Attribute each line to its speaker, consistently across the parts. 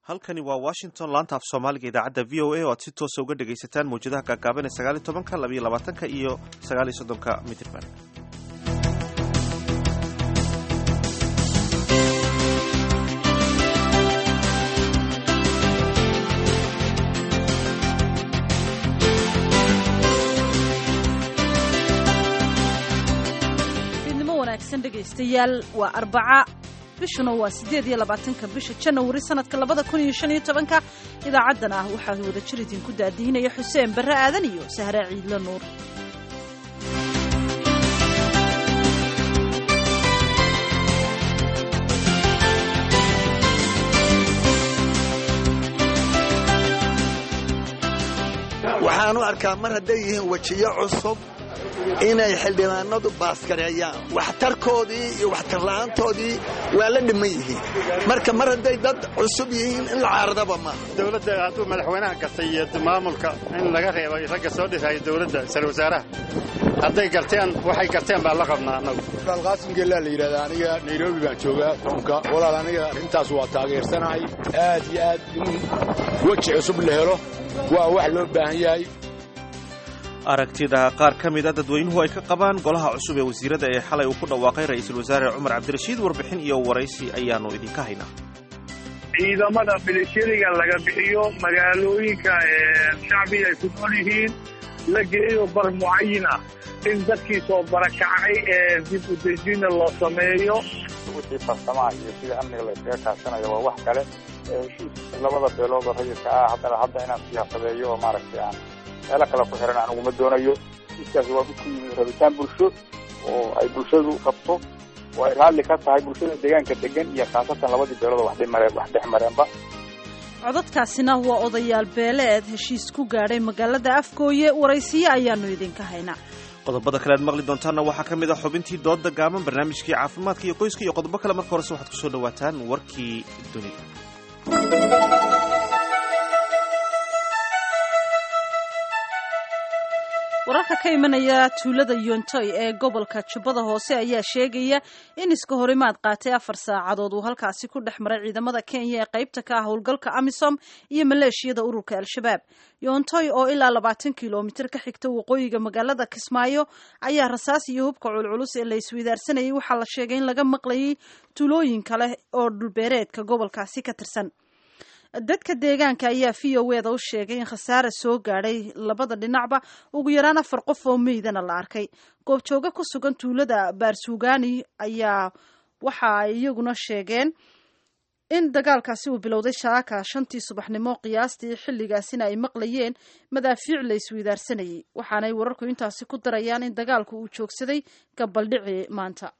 Speaker 1: halkani waa washington laanta af soomaaliga idaacadda v o a oo aad si toosa uga dhegaysataan mawjadaha gaagaaban ee sagaaliy tobanka labayo labaatanka iyo sagaaliyo soddonka mitirban
Speaker 2: fiidnimo wanaagsan dhegaystayaal waa arbaca bishuna waa siddeed iyo labaatanka bisha janawari sanadka labada kun iyo shan iyo tobanka idaacaddan ah waxaa wada jir idinku daadihinaya xuseen barre aadan iyo sahre ciidlo nuur
Speaker 3: waxaan u arkaa mar hadday yihiin wejiyo cusub inay xildhibaanadu baaskareeyaan waxtarkoodii iyo waxtarla'aantoodii waa la dhiman yihiin marka mar hadday dad cusub yihiin in la caaradaba maaha
Speaker 4: dowladda hadduu madaxweynaha gartay iyo maamulka in laga reebay ragga soo dhisaya dowladda isal wasaaraha hadday garteen waxay garteen baan la qabnaa annagu
Speaker 5: qaasim geellaa la yidhahdaa aniga nairobi baan joogaa toonka walaal aniga arrintaas waa taageersanahay aad iyo aad in weji cusub la helo waa wax loo baahan yahay
Speaker 1: aragtida qaar ka mid a dadweynuhu ay ka qabaan golaha cusub ee wasiirada ee xalay uu ku dhawaaqay ra'iisul wasaare cumar cabdirashiid warbixin iyo waraysi ayaannu idinka haynaa
Speaker 6: ciidamada militariga laga bixiyo magaalooyinka shacbiga ay ku nool yihiin la geeyo bar mucayin ah in dadkii soo barakacay ee dib u dejina loo sameeyo
Speaker 7: wixii farsamaha iyo sida amniga la iskaga kaashanayo waa wax kale heshiis labada beelood oo rayidka ah haddana hadda inaan siyaasadeeyo oo maaragtay aan meelo kale ku xiran aan uguma doonayo heshiiskaasi waa mid ku yimi rabitaan bulsho oo ay bulshadu qabto oo ay raalli ka tahay bulshada deegaanka degan iyo khaasatan labadii beelood oo wax dhimareen wax dhex mareenba
Speaker 2: codadkaasina waa odayaal beeleed heshiis ku gaadhay magaalada afgooye waraysiyo ayaannu idinka haynaa
Speaker 1: qodobada kale aad maqli doontaanna waxaa ka mid ah xubintii dooda gaaban barnaamijkii caafimaadka iyo qoyska iyo qodobo kale marka horese waxaad ku soo dhawaataan warkii dunida
Speaker 2: wararka ka imanaya tuulada yontoy ee gobolka jubbada hoose ayaa sheegaya in iska horimaad qaatay afar saacadood uu halkaasi ku dhex maray ciidamada kenya ee qaybta ka ah howlgalka amisom iyo maleeshiyada ururka al-shabaab yontoy oo ilaa labaatan kilomitir ka xigta waqooyiga magaalada kismaayo ayaa rasaas iyo hubka culculus ee la isweydaarsanayay waxaa la sheegay in laga maqlayay tuulooyin kale oo dhulbeereedka gobolkaasi ka tirsan dadka deegaanka ayaa v o eda u sheegay in khasaare soo gaadhay labada dhinacba ugu yaraan afar qof oo meydana la arkay goobjooga ku sugan tuulada baarsuugani ayaa waxa ay iyaguna sheegeen in dagaalkaasi uu bilowday shaaka shantii subaxnimo qiyaastii xilligaasina ay maqlayeen madaafiic la isweydaarsanayay waxaanay wararku intaasi ku darayaan in dagaalku uu joogsaday gabaldhici maanta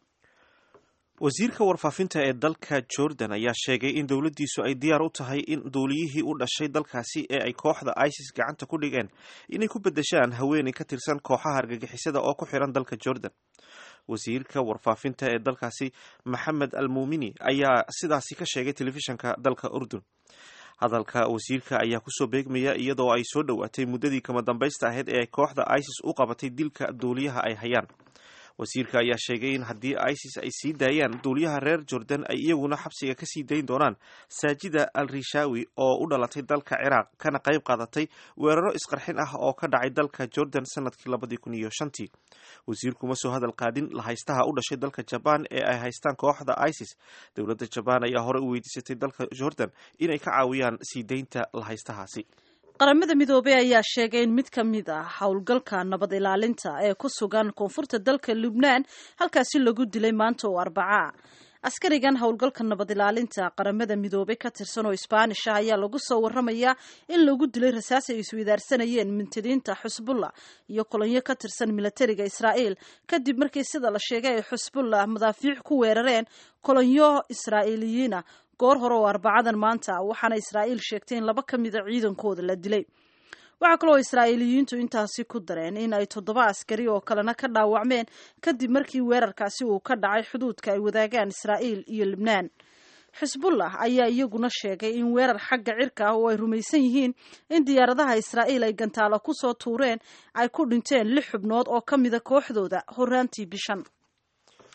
Speaker 1: wasiirka warfaafinta ee dalka jordan ayaa sheegay in dowladdiisu ay diyaar u tahay in duuliyihii u dhashay dalkaasi ee ay kooxda isis gacanta ku dhigeen inay ku beddeshaan haweeney ka tirsan kooxaha argagixisada oo ku xiran dalka jordan wasiirka warfaafinta ee dalkaasi maxamed al muumini ayaa sidaasi ka sheegay telefishanka dalka urdun hadalka wasiirka ayaa kusoo beegmaya iyadoo ay soo dhowaatay muddadii kama dambaysta ahayd ee ay kooxda isis u qabatay dilka duuliyaha ay hayaan wasiirka ayaa sheegay in haddii isis ay sii daayaan duuliyaha reer jordan ay iyaguna xabsiga ka sii dayn doonaan saajida al rishawi oo u dhalatay dalka ciraaq kana qayb qaadatay weeraro isqarxin ah oo ka dhacay dalka jordan sanadkii labadii kun iyo shantii wasiirkuma soo hadal qaadin lahaystaha u dhashay dalka jabaan ee ay haystaan kooxda isis dowladda jabaan ayaa hore u weydiisatay dalka jordan inay ka caawiyaan sii daynta lahaystahaasi
Speaker 2: qaramada midoobey ayaa sheegay in mid ka mid ah howlgalka nabad ilaalinta ee ku sugan koonfurta dalka lubnaan halkaasi lagu dilay maanta oo arbacaa askarigan howlgalka nabad ilaalinta qaramada midoobey ka tirsan oo isbaanish ah ayaa lagu soo waramayaa in lagu dilay rasaas ay isweydaarsanayeen mintiriinta xusbullah iyo kolonyo ka tirsan milatariga israa'iil kadib markii sida la sheegay ay xusbullah madaafiic ku weerareen kolonyo israa'iiliyiina goor hore oo arbacadan maanta waxaana israa'iil sheegtay in laba ka mida ciidankooda la dilay waxaa kaloo israa'iiliyiintu intaasi ku dareen in ay toddoba askari oo kalena ka dhaawacmeen kadib markii weerarkaasi uu ka dhacay xuduudka ay wadaagaan israa'iil iyo libnaan xisbullah ayaa iyaguna sheegay in weerar xagga cirka ah oo ay rumaysan yihiin in diyaaradaha israa'iil ay gantaalo ku soo tuureen ay ku dhinteen lix xubnood oo ka mida kooxdooda horaantii bishan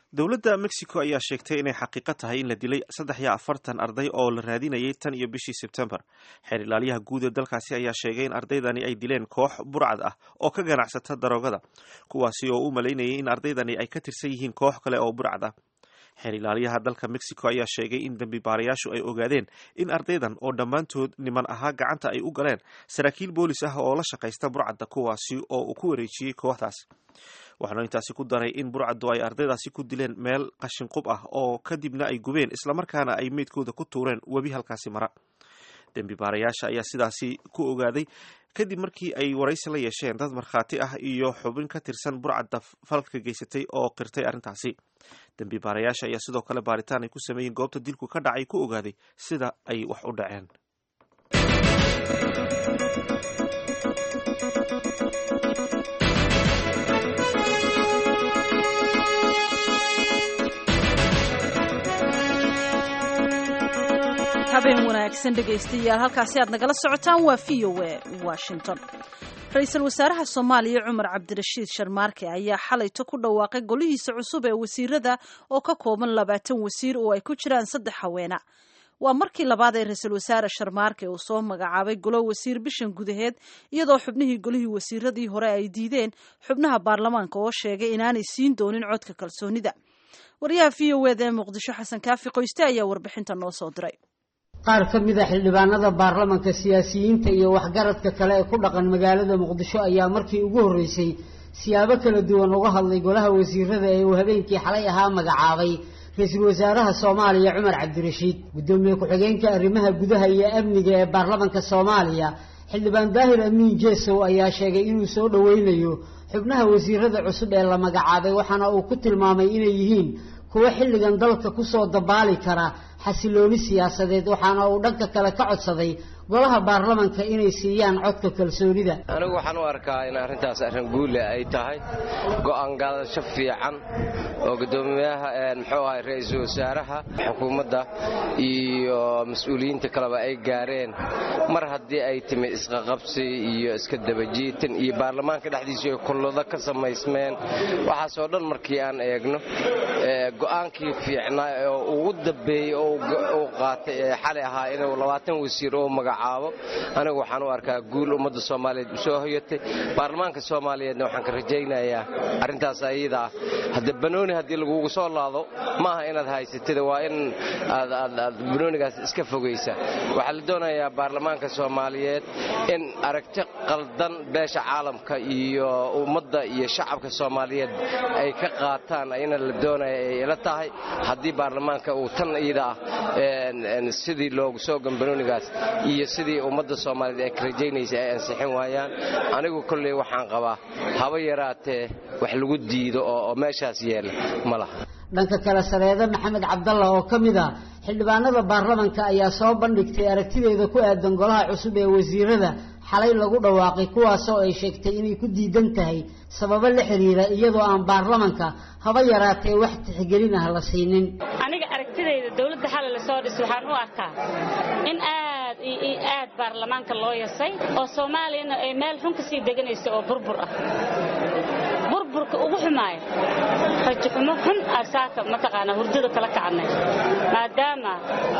Speaker 1: dowladda mexico ayaa sheegtay inay xaqiiqo tahay in la dilay saddex iyo afartan arday oo la raadinayay tan iyo bishii sebtembar xeer ilaaliyaha guud ee dalkaasi ayaa sheegay in ardaydani ay dileen koox burcad ah oo ka ganacsata daroogada kuwaasi oo u malaynayay in ardaydani ay ka tirsan yihiin koox kale oo burcad ah xeer ilaaliyaha dalka mexico ayaa sheegay in dembi baarayaashu ay ogaadeen in ardaydan oo dhammaantood niman ahaa gacanta ay u galeen saraakiil boolis ah oo la shaqaysta burcadda kuwaasi oo uu ku wareejiyey kooxdaas waxaanu intaasi ku daray in burcaddu ay ardaydaasi ku dileen meel qashinqub ah oo kadibna ay gubeen islamarkaana ay meydkooda ku tuureen webi halkaasi mara dembi baarayaasha ayaa sidaasi ku ogaaday kadib markii ay waraysi la yeesheen dad markhaati ah iyo xubin ka tirsan burcadda falka geysatay oo qirtay arrintaasi dembi baarayaasha ayaa sidoo kale baaritaan ay ku sameeyeen goobta dilku ka dhacay ku ogaaday sida ay wax u dhaceen
Speaker 2: habeen wanaagsan dhegaystayaal halkaasi aad nagala socotaan waa v o a washington ra-iisul wasaaraha soomaaliya cumar cabdirashiid sharmaarke ayaa xalayto ku dhawaaqay golihiisa cusub ee wasiirada oo ka kooban labaatan wasiir oo ay ku jiraan saddex haweena waa markii labaad ee ra-iisul wasaare sharmaarke uu soo magacaabay golo wasiir bishan gudaheed iyadoo xubnihii golihii wasiiradii hore ay diideen xubnaha baarlamaanka oo sheegay inaanay siin doonin codka kalsoonida wariyaha v o eda ee muqdisho xasan kaafi qoyste ayaa warbixinta noo soo diray
Speaker 8: qaar ka mid a xildhibaanada baarlamanka siyaasiyiinta iyo waxgaradka kale ee ku dhaqan magaalada muqdisho ayaa markii ugu horreysay siyaabo kala duwan uga hadlay golaha wasiirada ee uu habeenkii xalay ahaa magacaabay ra-iisul wasaaraha soomaaliya cumar cabdirashiid guddoomiye ku-xigeenka arrimaha gudaha iyo amniga ee baarlamanka soomaaliya xildhibaan daahir amiin jeesow ayaa sheegay inuu soo dhoweynayo xubnaha wasiirada cusub ee la magacaabay waxaana uu ku tilmaamay inay yihiin kuwo xilligan dalka kusoo dabaali kara xasilooni siyaasadeed waxaana uu dhanka kale ka codsaday golaha baarlamanka inay siiyaan codka kalsoonida
Speaker 9: anigu waxaan u arkaa in arrintaas arrin guule ay tahay go'aan gaadasho fiican oo guddoomiyaha muxuu ahay ra-iisul wasaaraha xukuumadda iyo mas-uuliyiinta kaleba ay gaareen mar haddii ay timi isqaqabsi iyo iska dabajiitan iyo baarlamaanka dhexdiisu ay kullado ka samaysmeen waxaasoo dhan markii aan eegno go'aankii fiicnaa oo ugu dambeeyey oo uu qaatay ee xalay ahaa inuu labaatan wasiir oo magacaabo anigu waxaan u arkaa guul ummadda soomaaliyeed u soo hoyatay baarlamaanka soomaaliyeedna waxaan ka rajaynayaa arrintaas ayada ah hadde banooni haddii lagugu soo laado maaha inaad haysatid waa in aad banoonigaas iska fogaysa waxaa la doonayaa baarlamaanka soomaaliyeed in aragti qaldan beesha caalamka iyo ummadda iyo shacabka soomaaliyeed ay ka qaataan ayna la doonaya ay ila tahay haddii baarlamaanka uu tan iyada ah sidii loogu soo gambanoonigaas iyo sidii ummadda soomaaliyeed ay ka rajaynaysa ay ansixin waayaan anigu kolley waxaan qabaa haba yaraatee wax lagu diido oo meeshaas yeela ma laha
Speaker 8: dhanka kale sareede maxamed cabdalla oo ka mid ah xildhibaanada baarlamanka ayaa soo bandhigtay aragtideeda ku aadan golaha cusub ee wasiirada xalay lagu dhawaaqay kuwaasoo ay sheegtay inay ku diidan tahay sababo la xiriira iyadoo aan baarlamanka haba yaraatee wax tixgelin ah la siinin
Speaker 10: aniga aragtidayda dowladda xalay lasoo dhis waxaan u arkaa in aad iyo aad baarlamaanka loo yasay oo soomaaliyana ay meel xun ka sii deganayso oo burbur ah burburka ugu xumaaya rajaxumo xun asaaka mataqaanaa hurdada kala kacnay maadaama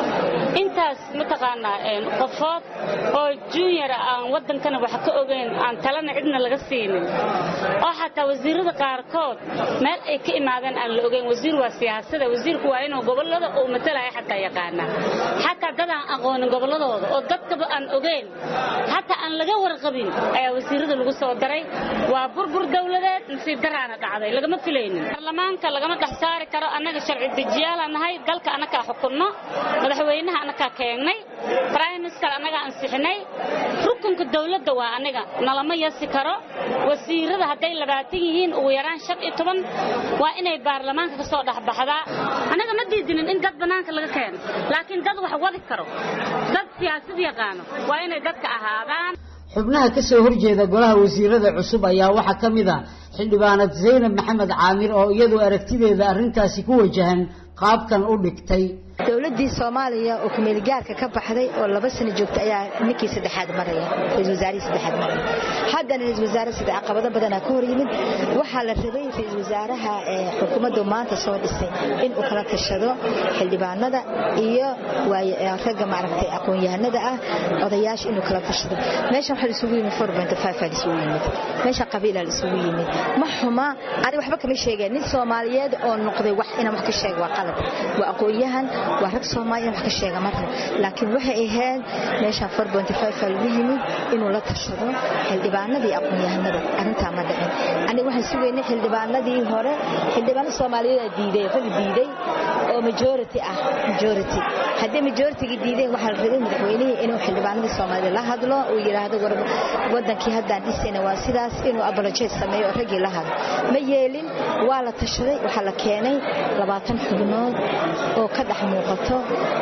Speaker 10: intaas mataqaanaa qofood oo junior aan waddankana wax ka ogeyn aan talana cidna laga siinin oo xataa wasiirada qaarkood meel ay ka imaadeen aan la ogeyn wasiir waa siyaasada wasiirku waa inuu gobollada uu matalaya xataa yaqaanaa xataa dad aan aqoonin gobolladooda oo dadkaba aan ogeyn xataa aan laga warqabin ayaa wasiirada lagu soo daray waa burbur dowladeed nasiib daraana dhacday lagama filaynin baarlamaanka lagama dhex saari karo annaga sharci dejiyaala nahay dalka annagaa xukunno madaxweynaha annagaa keengnay briminister annagaa ansixinay rukunka dowladda waa aniga nalama yasi karo wasiirada hadday labaatan yihiin ugu yaraan shan iyo toban waa inay baarlamaanka ka soo dhexbaxdaa annaga ma diidinin in dad bannaanka laga keeno laakiin dad wax wadi karo dad siyaasad yaqaano waa inay dadka ahaadaan
Speaker 8: xubnaha ka soo horjeeda golaha wasiirada cusub ayaa waxaa ka mid a xildhibaanad zaynab maxamed caamir oo iyadu aragtideeda arrintaasi ku wajahan qaabkan u dhigtay
Speaker 11: dowladii soomaaliya oo kumeelgaarka ka baxday oo laba sano joogta ayaa ninkii saddexaad maraya ra-isul wasaarihii saddexaad maraya haddana ra-isul wasaare sida caqabado badanaa ka hor yimid waxaa la rabay ra-isul wasaaraha xukuumaddu maanta soo dhisay inuu kala tashado xildhibaanada iyo ragga maaragtay aqoon-yahanada ah odayaasha inuu kala tashado meeshan waxaa isugu yimid aa isugu yimid meesha qabiilaa isugu yimid ma xuma ani waxba kama sheegeen nin soomaaliyeed oo noqday wax inaan wax ka sheega waa qalad waa aqoon-yahan waa rag soomaaliya in wax ka sheega marna laakiin waxay ahayd meeshaan aa lagu yimid inuu la tashado xildhibaanadii aqoon-yahanada arrintaa ma dhicin aniga waxaan sugaynay xildhibaanadii hore xildhibaano soomaaliyeeda diiday rag diiday oo majority ah majority haddii majorityga diideen waxaa la rabay madaxweynihii inuu xildhibaanadii soomaalida la hadlo uu yidhaahdo wadankii haddaan dhisayna waa sidaas inuu abolojeed sameeyo oo raggii la hadlo ma yeelin waa la tashaday waxaa la keenay labaatan xubnood oo ka dhex muuqato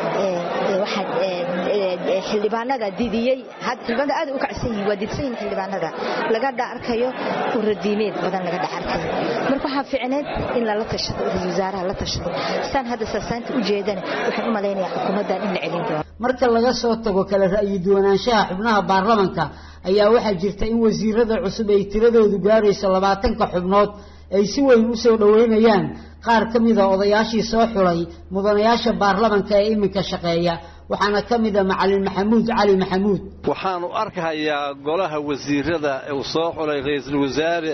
Speaker 11: xildhibaanada didiyey xildhibaanada aad u kacsan yihiin waa didsan yihiin xildhibaanada laga dha arkayo uradiimeed badan laga dhex arkayo marka waxaa ficneed in lala tashado ra-isul wasaaraha la tashado saan hadda saasaanta u jeedana waxaan u malaynayaa xukuumaddan in la celin doono
Speaker 8: marka laga soo tago kala ra'yi duwanaanshaha xubnaha baarlamanka ayaa waxaa jirta in wasiirada cusub ay tiradoodu gaarayso labaatanka xubnood ay si weyn u soo dhoweynayaan qaar ka mida odayaashii soo xulay mudanayaasha baarlamanka ee iminka shaqeeya waxaana ka mida macalin maxamuud cali maxamuud
Speaker 12: waxaanu arkayaa golaha wasiirada uu soo xulay ra-iisul wasaare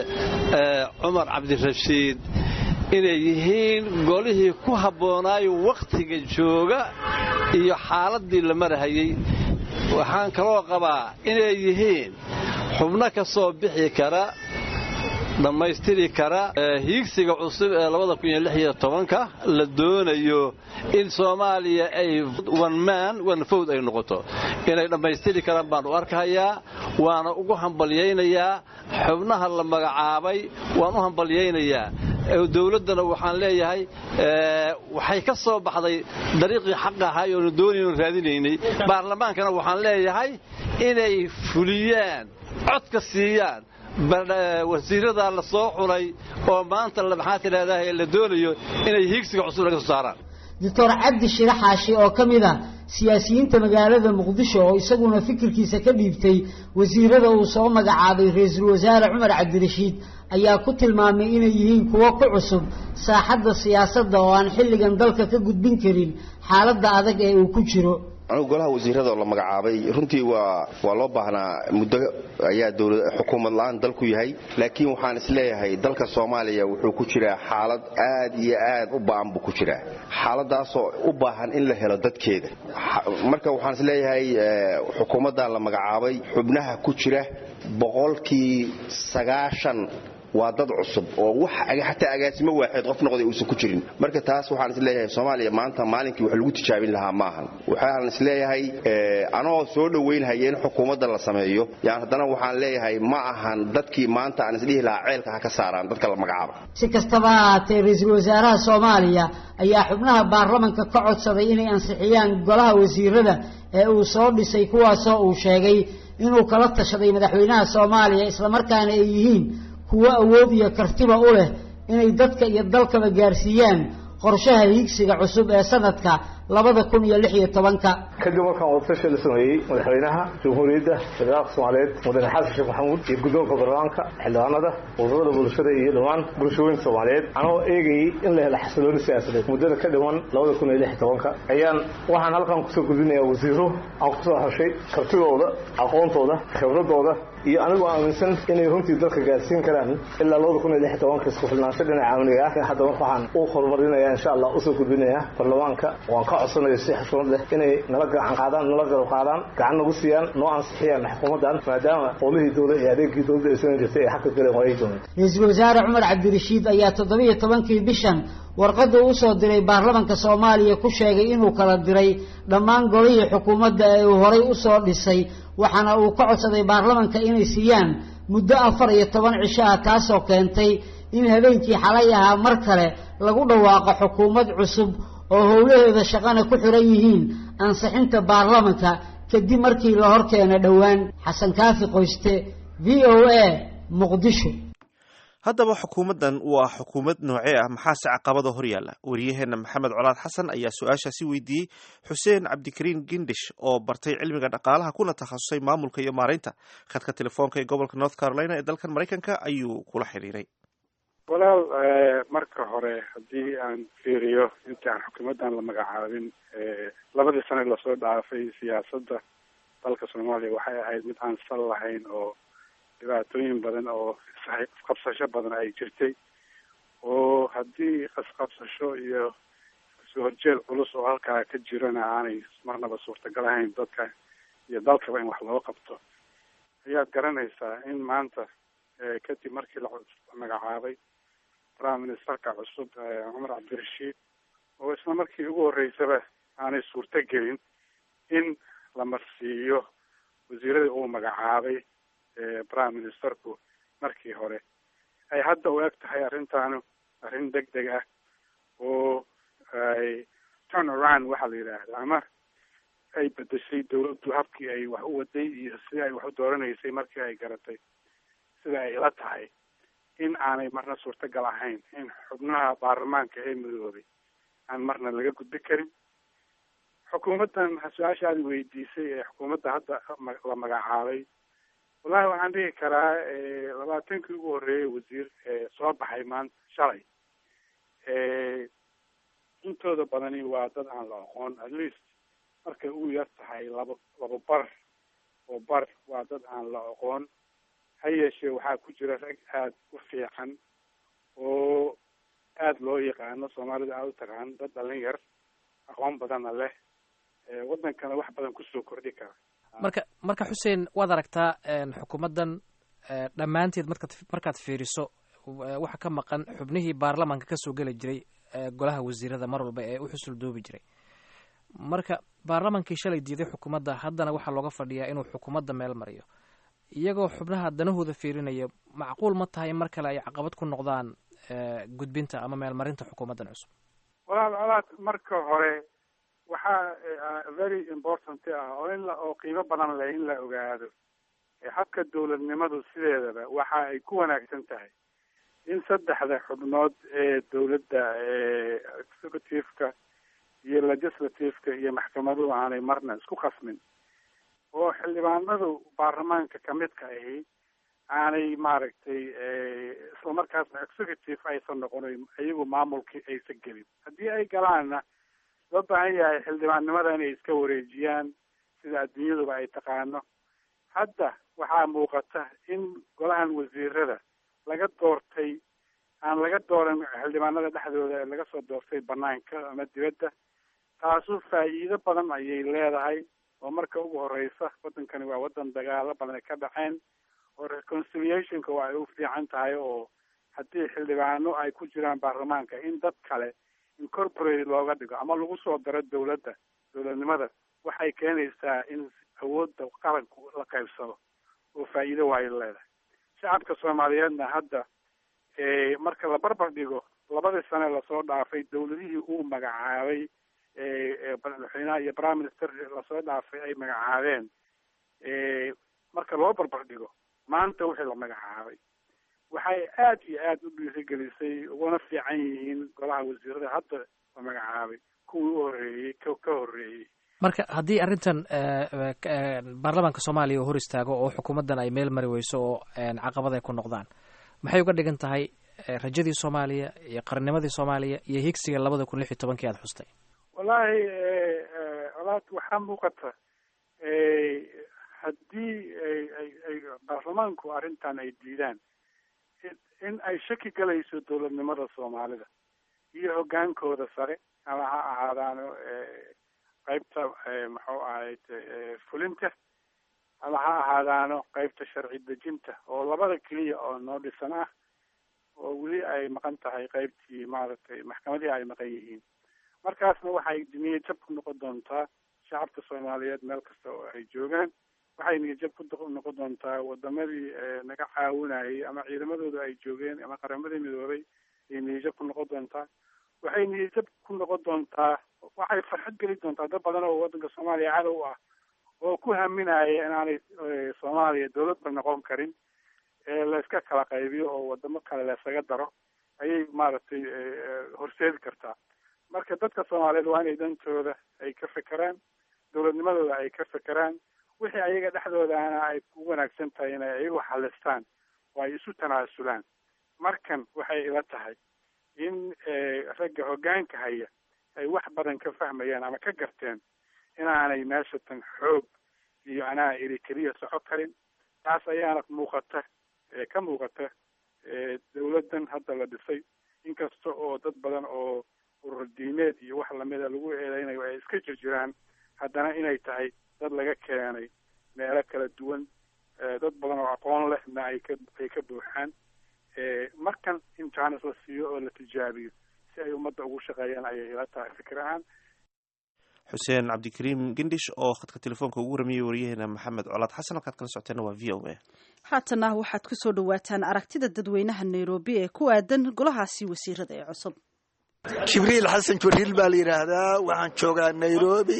Speaker 12: cumar cabdirashiid inay yihiin golihii ku habboonaayo wakhtiga jooga iyo xaaladdii la marahayey waxaan kaloo qabaa inay yihiin xubno ka soo bixi kara dhammaystiri kara hiigsiga cusub ee labada kun iyo lix iyo tobanka la doonayo in soomaaliya ay one man one fowd ay noqoto inay dhammaystiri karaan baan u arkahayaa waana ugu hambalyaynayaa xubnaha la magacaabay waan u hambalyaynayaa dowladdana waxaan leeyahay waxay ka soo baxday dariiqii xaq ahay oonu doonaynu raadinaynay baarlamaankana waxaan leeyahay inay fuliyaan codka siiyaan wasiiradaa la soo xulay oo maanta maxaa tidhahdaa la doonayo inay hiigsiga cusub laga soo saaraan
Speaker 8: doctor cabdi shire xaashi oo ka mid a siyaasiyiinta magaalada muqdisho oo isaguna fikirkiisa ka dhiibtay wasiirada uu soo magacaabay ra-iisul wasaare cumar cabdirashiid ayaa ku tilmaamay inay yihiin kuwo ku cusub saaxadda siyaasadda oo aan xilligan dalka ka gudbin karin xaaladda adag ee uu ku jiro
Speaker 13: anugu golaha wasiirada oo la magacaabay runtii waa waa loo baahnaa muddo ayaa xukuumad la-aan dalku yahay laakiin waxaan isleeyahay dalka soomaaliya wuxuu ku jiraa xaalad aad iyo aad u ba'an buu ku jiraa xaaladaasoo u baahan in la helo dadkeeda marka waxaan isleeyahay xukuumaddan la magacaabay xubnaha ku jira boqolkii sagaashan waa dad cusub oo wax xataa agaasimo waaxeed qof noqday uusan ku jirin marka taas waxaan isleeyahay soomaaliya maanta maalinkii wax lagu tijaabin lahaa maahan waxaan isleeyahay anoo soo dhowaynhaya in xukuumadda la sameeyo yaan haddana waxaan leeyahay ma ahan dadkii maanta aan isdhihi lahaa ceelka ha ka saaraan dadka la magacaaba
Speaker 8: si kastaba ha ahaatee ra-iisul wasaaraha soomaaliya ayaa xubnaha baarlamanka ka codsaday inay ansixiyaan golaha wasiirada ee uu soo dhisay kuwaasoo uu sheegay inuu kala tashaday madaxweynaha soomaaliya islamarkaana ay yihiin kuwo awood iyo kartiba u leh inay dadka iyo dalkaba gaarsiiyaan qorshaha hiigsiga cusub ee sanadka labada kun iyo lix iyo tobanka
Speaker 14: kadib markaan wadatashi la sameeyey madaxweynaha jamhuuriyadda federaalka soomaaliyeed mudane xasan sheekh maxamuud iyo guddoonka baarlamaanka xildhibaanada ururada bulshada iyo dhammaan bulshooyinka soomaaliyeed anoo eegayey in la helo xasilooni siyaasadeed muddada ka dhiman labada kun iyo lix iyo tobanka ayaan waxaan halkan kusoo gudbinayaa wasiiro aan kusoo xoshay kartidooda aqoontooda khibradooda iyo anigoo aaminsan inay runtii dalka gaarsiin karaan ilaa labada kun iyo lix iyo tobanka isku filnaansho dhinaca amniga ah hadda marka waxaan u horumarinaya insha allah usoo gudbinayaa baarlamaanka waan ka codsanayo si xushmad leh inay nala gacan qaadaan nala garab qaadaan gacan nagu siiyaan noo ansixiyaan xukuumaddan maadaama qowlihii dowla ee adeegii dowladda ay samayn jirtay ay xagka galeen waayay dooneen
Speaker 8: ra-iisul wasaare cumar cabdirashiid ayaa toddobiyo tobankii bishan warqadda u soo diray baarlamanka soomaaliya ku sheegay inuu kala diray dhammaan golihii xukuumadda ee uu horay u soo dhisay waxaana uu ka codsaday baarlamanka inay siiyaan muddo afar iyo toban cisho ah taasoo keentay in habeenkii xalay ahaa mar kale lagu dhawaaqo xukuumad cusub oo howlaheeda shaqana ku xiran yihiin ansixinta baarlamanka kadib markii la hor keena dhowaan xasan kaafi qoyste v o a muqdisho
Speaker 1: haddaba xukuumaddan waa xukuumad noocee ah maxaase caqabada hor yaalla wariyaheenna maxamed colaad xasan ayaa su-aashaasi weydiiyey xuseen cabdikariin gindish oo bartay cilmiga dhaqaalaha kuna takhasusay maamulka iyo maaraynta khadka telefoonka ee gobolka north carolina ee dalkan maraykanka ayuu kula xiriiray
Speaker 15: walaal marka hore haddii aan fiiriyo intii aan xukuumaddan la magacaabin labadii sane lasoo dhaafay siyaasadda dalka soomaaliya waxay ahayd mid aan sal lahayn oo dhibaatooyin badan oo isqabsasho badan ay jirtay oo haddii isqabsasho iyo soo horjeed culus oo halkaa ka jirana aanay marnaba suurtagal ahayn dadka iyo dalkaba in wax loo qabto ayaad garanaysaa in maanta kadib markii la magacaabay prime ministerka cusub cumar cabdirashiid oo isla markii ugu horreysaba aanay suurto gelin in la marsiiyo wasiiradii uu magacaabay prime ministerku markii hore ay hadda u eg tahay arrintaanu arrin deg deg ah oo ay turn around waxaa la yidhaahda ama ay bedeshay dawladdu habkii ay wax u waday iyo sidii ay wax u dooranaysay markii ay garatay sida ay ila tahay in aanay marna suurtagal ahayn in xubnaha baarlamaanka ee midoobay aan marna laga gudbi karin xukuumaddan su-aasha aad weydiisay ee xukuumadda hadda la magacaabay wallahi waxaan dhihi karaa labaatankii ugu horreeyay wasiir soo baxay maanta shalay intooda badani waa dad aan la aqoon at least markay ugu yar tahay laba laba bar oo bar waa dad aan la aqoon ha yeeshee waxaa ku jira rag aada u fiican oo aada loo yaqaano soomaalida aada u taqaan dad dhalin yar aqoon badanna leh waddankana wax badan kusoo kordhi kara
Speaker 16: marka marka xuseen waad aragtaa xukuumaddan dhammaanteed markaad markaad fiiriso waxa ka maqan xubnihii baarlamaanka kasoo geli jiray golaha wasiirada mar walba ee u xusul doobi jiray marka baarlamaankii shalay diiday xukuumadda haddana waxaa looga fadhiyaa inuu xukuumadda meel mariyo iyagoo xubnaha danahooda fiirinaya macquul ma tahay mar kale ay caqabad ku noqdaan gudbinta ama meelmarinta xukuumaddan cusub
Speaker 15: walaal colaad marka hore waxaa very important ah oo in la oo qiimo badan leh in la ogaado habka dawladnimadu sideedaba waxa ay ku wanaagsan tahay in saddexda xubnood ee dawladda executive-ka iyo legislative-ka iyo maxkamaduhu aanay marna isku khasmin oo xildhibaanadu baarlamaanka kamidka ahi aanay maaragtay islamarkaasna executive aysan noqonin iyagu maamulkii aysan gelin haddii ay galaanna loo baahan yahay xildhibaannimada inay iska wareejiyaan sida adduunyaduba ay taqaano hadda waxaa muuqata in golahan wasiirada laga doortay aan laga dooran xildhibaanada dhexdooda ee laga soo doortay banaanka ama dibadda taasu faa'iido badan ayay leedahay oo marka ugu horeysa waddankani waa waddan dagaalo badan ay ka dhaceen oo reconciliationka waa ay u fiican tahay oo haddii xildhibaano ay ku jiraan baarlamaanka in dad kale incorporate looga dhigo ama lagu soo daro dawladda dawladnimada waxay keenaysaa in awoodda qaranku la qaybsado oo faa'iido waayo leedahay shacabka soomaaliyeedna hadda marka la barbar dhigo labadii sane lasoo dhaafay dawladihii uu magacaabay madaxweynaha iyo prime minister lasoo dhaafay ay magacaabeen marka loo barbar dhigo maanta wixii la magacaabay waxay aad iyo aad u dhiirigelisay uguna fiican yihiin golaha wasiirada hadda la magacaabay kuwii u horreeyey ka horreeyey
Speaker 16: marka haddii arrintan baarlamaanka soomaaliya uu hor istaago oo xukuumaddan ay meel mari weyso oo caqabad ay ku noqdaan maxay uga dhigan tahay rajadii soomaaliya iyo qarnimadii soomaaliya iyo higsiga labada kun lix iyo tobankii aada xustay
Speaker 15: wallaahi walaad waxaa muuqata haddii ay baarlamaanku arrintan ay diidaan in ay shaki galayso dawladnimada soomaalida iyo hoggaankooda sare ama ha ahaadaano qaybta muxuu ahayd fulinta ama ha ahaadaano qaybta sharci dejinta oo labada keliya oo noo dhisan ah oo weli ay maqan tahay qaybtii maaragtay maxkamadihii ay maqan yihiin markaasna waxay niyad jab ku noqon doontaa shacabka soomaaliyeed meel kasta oo ay joogaan waxay niyad jab ku noqon doontaa wadamadii naga caawinayay ama ciidamadooda ay joogeen ama qaramadii midoobay ayay niyad jab ku noqon doontaa waxay niyad jab ku noqon doontaa waxay farxad geli doontaa dad badan oo waddanka soomaaliya cadow ah oo ku haminaya inaanay soomaaliya dawladba noqon karin layska kala qaybiyo oo wadamo kale laysaga daro ayay maaragtay horseedi kartaa marka dadka soomaaliyeed waa inay dantooda ay ka fekeraan dowladnimadooda ay ka fekeraan wixii ayaga dhexdoodaana ay ku wanaagsan tahay inay ayagu xalistaan oo ay isu tanaasulaan markan waxay ila tahay in ragga hoggaanka haya ay wax badan ka fahmayaan ama ka garteen inaanay meesha tan xoog iyo anaa iri keliya soco karin taas ayaana muuqata ka muuqata dawladdan hadda la dhisay inkasta oo dad badan oo urur diimeed iyo wax lamida lagu eedeynayo ay iska jirjiraan haddana inay tahay dad laga keenay meelo kala duwan dad badan oo aqoon lehna ay ka ay ka buuxaan markan in jaanis la siiyo oo la tijaabiyo si ay ummadda ugu shaqeeyaan ayay ila tahay fikir ahaan
Speaker 1: xuseen cabdikariim gendhish oo khadka telefoonka ugu warmiyey waryaheena maxamed colaad xasan halkaad kala socoteena waa v o a
Speaker 2: haatana waxaad ku soo dhawaataan aragtida dadweynaha nairobi ee ku aadan golahaasi wasiirada ee cusub
Speaker 3: jibriil xasan jibriil baa la yidhaahdaa waxaan joogaa nairobi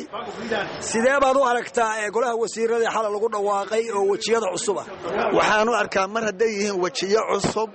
Speaker 17: sidee baad u aragtaa ee golaha wasiirada xala lagu dhawaaqay oo wejiyada cusub ah
Speaker 3: waxaan u arkaa mar hadday yihiin wejiyo cusub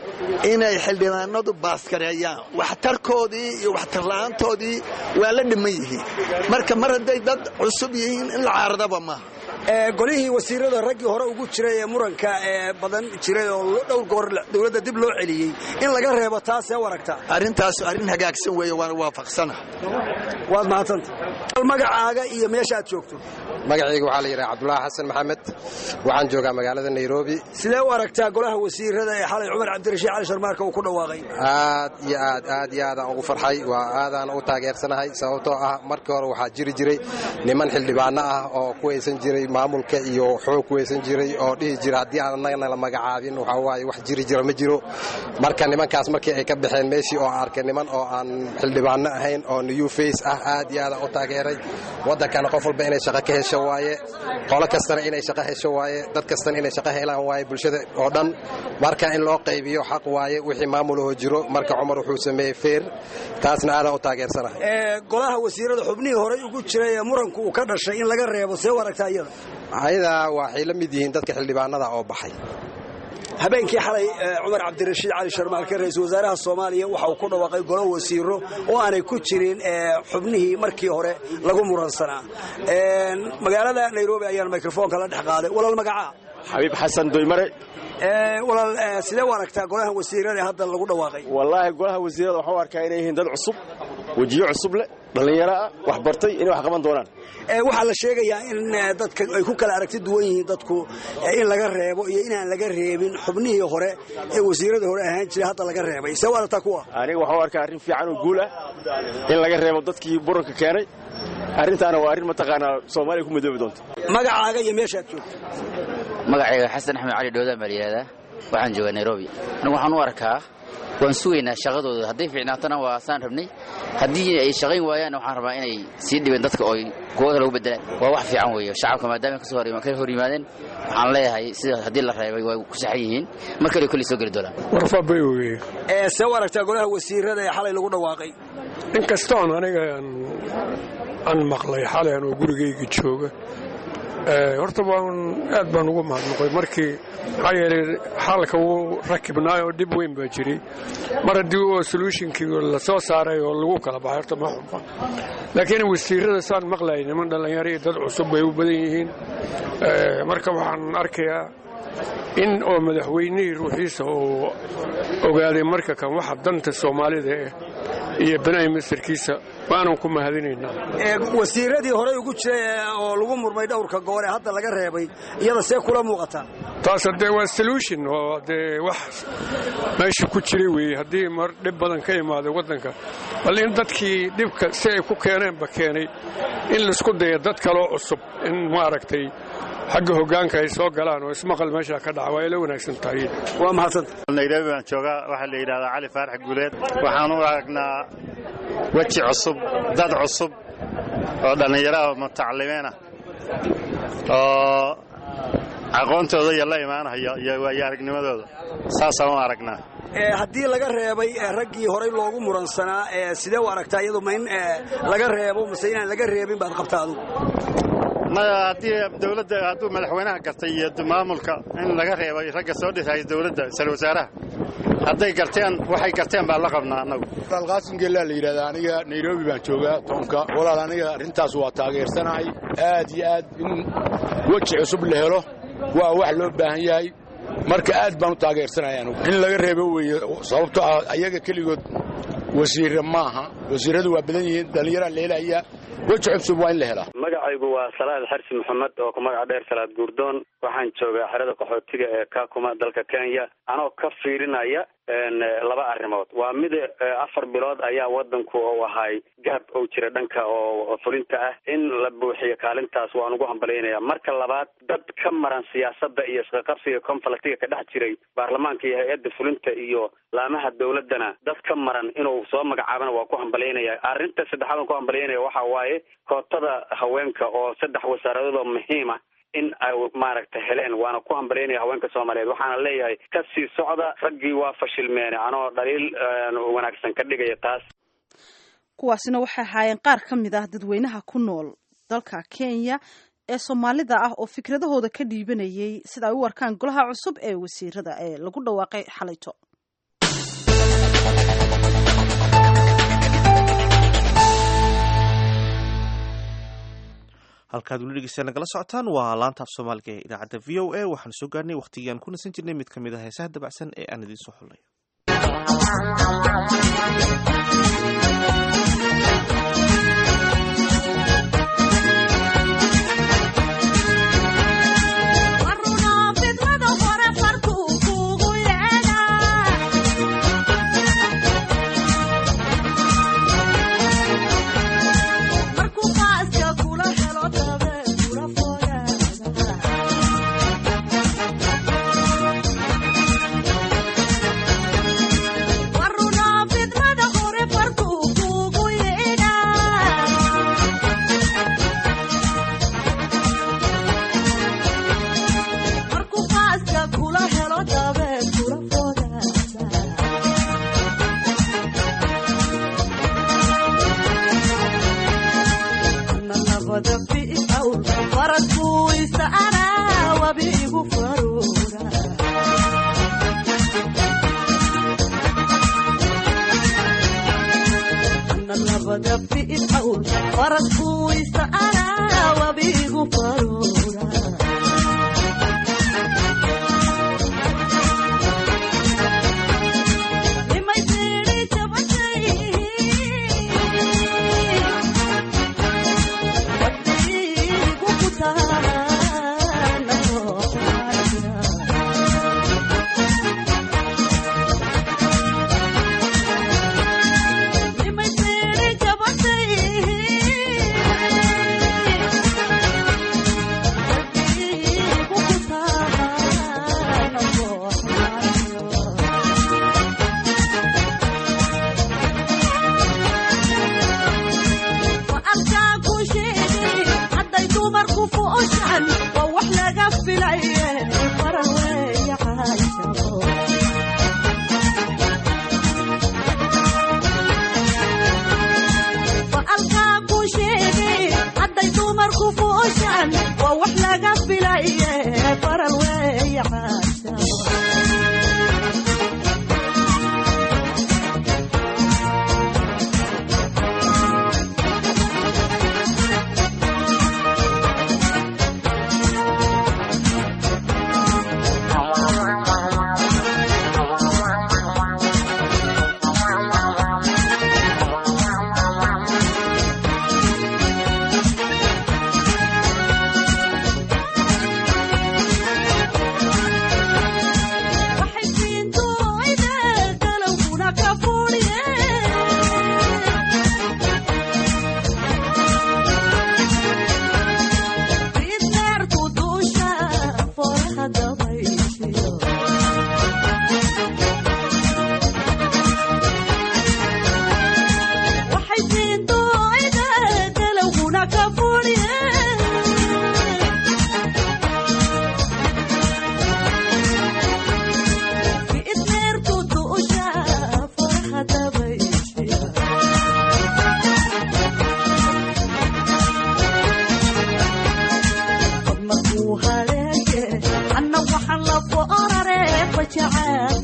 Speaker 3: inay xildhibaanadu baaskareeyaan waxtarkoodii iyo waxtarla'aantoodii waa la dhiman yihiin marka mar hadday dad cusub yihiin in la caaradaba maaha
Speaker 17: golihii wasiirada raggii hore ugu jiray ee muranka ee badan jiray oo dhowr goor dowladda dib loo celiyey in laga reebo taasee u aragtaa
Speaker 3: arrintaas arrin hagaagsan weeye waana waafaqsana
Speaker 17: waad mahadsanta magacaaga iyo meesha aad joogto
Speaker 18: magacayga waxaa la yidhaha cabdulaahi xasan maxamed waxaan joogaa magaalada nairobi
Speaker 17: sidee u aragtaa golaha wasiirada ee xalay cumar cabdirashiid cali sharmaarka uu ku dhawaaqay
Speaker 18: aad iyo aad aad iyo aadaan ugu farxay waa aadaan u taageersanahay sababtoo ah markii hore waxaa jiri jiray niman xildhibaano ah oo ku haysan jiray maamulka iyo xoog ku haysan jiray oo dhihi jira haddii aan annagana la magacaabin waxaa waaye wax jiri jira ma jiro marka nimankaas markii ay ka baxeen meeshii oo arkay niman oo aan xildhibaano ahayn oo new face ah aad iyo aadaan u taageeray waddankana qof walba inay shaqo ka hesho waaye qolo kastana inay shaqo hesho waaye dad kastana inay shaqo helaan waaye bulshada oo dhan marka in loo qaybiyo xaq waaye wixii maamulahoo jiro marka cumar wuxuu sameeyey feer taasna aadaan u taageersanahay
Speaker 17: golaha wasiirada xubnihii horey ugu jiray ee muranku uu ka dhashay in laga reebo see u aragtaa iyada
Speaker 18: ayadaa waxay la mid yihiin dadka xildhibaanada oo baxay
Speaker 17: habeenkii xalay cumar cabdirashiid cali sharmaalke ra-iisul wasaaraha soomaaliya waxa uu ku dhawaaqay golo wasiiro oo aanay ku jirin xubnihii markii hore lagu muransanaa magaalada nairobi ayaan mikrofoonka la dhex qaaday walaal magacaa
Speaker 19: xabiib xasan doymare
Speaker 17: walaal sidee u aragtaa golaha wasiirada ee hadda lagu dhawaaqay
Speaker 19: wallaahi golaha wasiirada waxaan u arkaa inay yihiin dad cusub wejiyo cusub leh dhallinyaro ah wax bartay inay wax qaban doonaan
Speaker 17: waxaa la sheegayaa in dadka ay ku kala aragti duwan yihiin dadku in laga reebo iyo inaan laga reebin xubnihii hore ee wasiirada hore ahaan jiray hadda laga reebay see u aragtaa kuwa
Speaker 19: aniga waxaan u arkaa arrin fiican oo guul ah in laga reebo dadkii buranka keenay arrintaana waa arrin mataqaanaa soomaaliya ku midoobi doonta
Speaker 17: magacaaga iyo meeshaad joogto
Speaker 20: magacayga xasan axmed cali dhowdaan baa layidhahdaa waxaan joogaa nairobi anigu waxaan u arkaa waan sugaynaa shaqadooda hadday fiicnaatona waa saan rabnay haddii ay shaqayn waayaanna waxaan rabaa inay sii dhibeen dadka oo kuwa kale ugu bedelaan waa wax fiican weeye shacabka maadaama kasoo ka hor yimaadeen waxaan leeyahay sida haddii la reebay way ku saxan yihiin mar kale koley soo geli doonaan
Speaker 21: warfabay weye
Speaker 17: see u aragtaa golaha wasiirada ee xalay lagu dhawaaqay
Speaker 21: in kastoon aniga aan maqlay xalay anoo gurigayga jooga horta waan aad baan ugu mahadnaqay markii maxaa yeelay xaalka wuu rakibnaay oo dhib weyn baa jiray mar haddii oo solutionkii la soo saaray oo lagu kala baxay horta ma xunba laakiin wasiirada saan maqlayay niman dhallinyaro iyo dad cusub bay u badan yihiin marka waxaan arkayaa in oo madaxweynihii ruuxiisa uu ogaaday marka kan waxa danta soomaalida eh iyo banaay masarkiisa waanan ku mahadinaynaa
Speaker 17: wasiiradii horey ugu jiray oo lagu murmay dhowrka goor ee hadda laga reebay iyada see kula muuqataa
Speaker 21: taas haddee waa solution oo dee wax meesha ku jiray weeye haddii mar dhib badan ka imaaday waddanka bal in dadkii dhibka si ay ku keeneenba keenay in laisku daya dad kaloo cusub in maaragtay xagga hoggaanka ay soo galaan oo ismaqal meesha ka dhaca waa ila wanaagsan tahay
Speaker 17: waa mahadsanta
Speaker 4: nairobi baan joogaa waxaa la yidhahdaa cali faarax guuleed waxaan u aragnaa weji cusub dad cusub oo dhallinyaraha mutacalimiin ah oo aqoontooda iyo la imaanaya iyo waayo aragnimadooda saasaan u aragnaa
Speaker 17: haddii laga reebay raggii horey loogu muransanaa sidee u aragtaa iyadu ma in laga reebo mase inaan laga reebin baad qabtaa adugu
Speaker 4: maya haddii dowladda hadduu madaxweynaha gartay iyo maamulka in laga reebay ragga soo dhisaya dowladda isal wasaaraha hadday garteen waxay garteen baan la qabnaa annagu
Speaker 5: alqaasim geellaa la yidhahdaa aniga nairobi baan joogaa toonka walaal aniga arrintaas waa taageersanahay aad iyo aad in weji cusub la helo waa wax loo baahan yahay marka aad baan u taageersanaya anugu in laga reebo weeye sababto ah ayaga keligood wasiirre maaha wasiirradu waa badan yihiin dhallinyaraa la helaya weji cusub waa in la helaa
Speaker 22: magacaygu waa salaad xarsi maxamed oo ku magaca dheer salaad guurdoon waxaan joogaa xerada qaxootiga ee kakuma dalka kenya anoo ka fiirinaya laba arrimood waa mid afar bilood ayaa wadanku u ahay gaab ou jira dhanka oo fulinta ah in la buuxiyo kaalintaas waan ugu hambalyaynaya marka labaad dad ka maran siyaasadda iyo isqaqabsiga conflictiga ka dhex jiray baarlamaanka iyo hay-adda fulinta iyo laamaha dowladdana dad ka maran inuu soo magacaabana waa ku hambalyaynaya arrinta saddexaad aan ku hambalyaynaya waxa waaye kootada haweenka oo saddex wasaaradood oo muhiima in ay maaragta heleen waana ku hambalyaynaya haweenka soomaaliyeed waxaana leeyahay ka sii socda raggii waa fashilmeene anoo dhaliil wanaagsan ka dhigaya taas
Speaker 2: kuwaasina waxay ahaayeen qaar ka mid ah dadweynaha ku nool dalka kenya ee soomaalida ah oo fikradahooda ka dhiibanayay sida ay u arkaan golaha cusub ee wasiirada ee lagu dhawaaqay xalayto
Speaker 1: halkaad weli dhegeystayaa nagala socotaan waa laanta af soomaaliga ee idaacadda v o a waxaan soo gaarnay waqtigii aan ku nasan jirnay mid ka mid ah heesaha dabacsan ee aan idiin soo xullay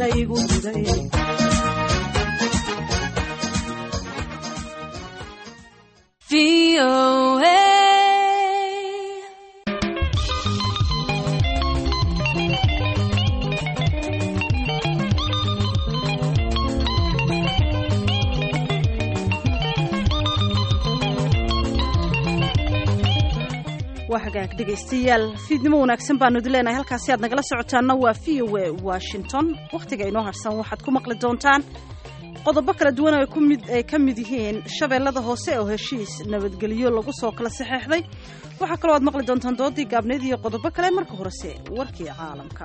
Speaker 2: laygu diday waa hagaag dhegaystayaal fiidnimo wanaagsan baanu idin leenahay halkaasi aad nagala socotaanna waa v o a washington wakhtiga inoo harsan waxaad ku maqli doontaan qodobo kala duwan oo kumid ay ka mid yihiin shabeellada hoose oo heshiis nabadgelyo lagu soo kala saxeexday waxaa kaloo aad maqli doontaan doodii gaabneed iyo qodobo kale marka horese warkii caalamka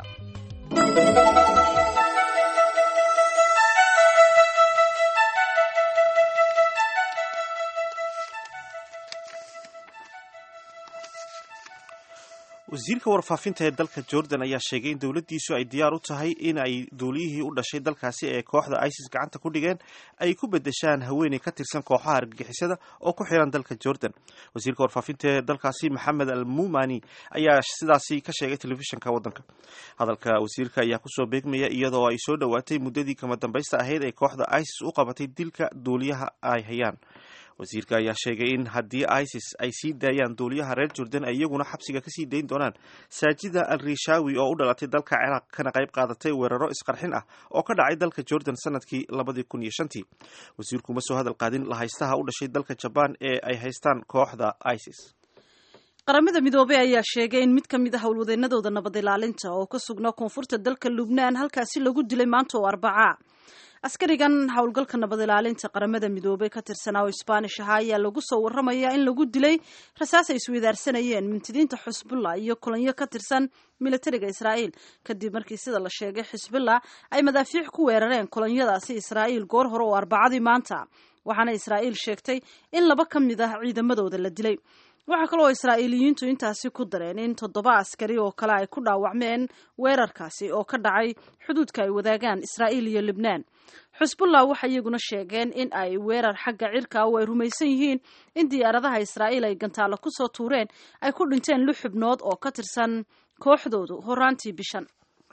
Speaker 1: wasiirka warfaafinta ee dalka jordan ayaa sheegay in dowladdiisu ay diyaar u tahay in ay duuliyihii u dhashay dalkaasi ee kooxda isis gacanta ku dhigeen ay ku bedeshaan haweeney ka tirsan kooxaha argagixisada oo ku xiran dalka jordan wasiirka warfaafinta ee dalkaasi maxamed al mumani ayaa sidaasi ka sheegay telefishinka waddanka hadalka wasiirka ayaa kusoo beegmaya iyadoo ay soo dhowaatay muddadii kama dambaysta ahayd ee kooxda isis u qabatay dilka duuliyaha ay hayaan wasiirka ayaa sheegay in haddii isis ay sii daayaan duuliyaha reer jordan ay iyaguna xabsiga kasii dayn doonaan saajida al rishawi oo u dhalatay dalka ciraaq kana qayb qaadatay weeraro isqarxin ah oo ka dhacay dalka jordan sanadkii labadii kun iyo shantii wasiirku ma soo hadal qaadin lahaystaha u dhashay dalka jabaan ee ay haystaan kooxda isis
Speaker 2: qaramada midoobey ayaa sheegay in mid ka mid a howlwadeenadooda nabad ilaalinta oo ka sugnaa koonfurta dalka lubnaan halkaasi lagu dilay maanta oo arbacaa askarigan howlgalka nabad ilaalinta qaramada midoobey ka tirsanaa oo isbaanish ahaa ayaa lagu soo waramayaa in lagu dilay rasaas ay isweydaarsanayeen mintidiinta xusbullah iyo kulanyo ka tirsan militariga israa'iil kadib markii sida la sheegay xisbullah ay madaafiic ku weerareen kulanyadaasi israa'iil goor hore oo arbacadii maanta waxaana israa'iil sheegtay in laba ka mid ah ciidamadooda la dilay waxaa kaloo israa'iiliyiintu intaasi ku dareen in toddoba askari oo kale ay ku dhaawacmeen weerarkaasi oo ka dhacay xuduudka ay wadaagaan israa'iil iyo libnaan xusbullah waxay iyaguna sheegeen in ay weerar xagga cirka oo ay rumaysan yihiin in diyaaradaha israa'iil ay gantaalo kusoo tuureen ay ku dhinteen lix xubnood oo ka tirsan kooxdoodu horaantii bishan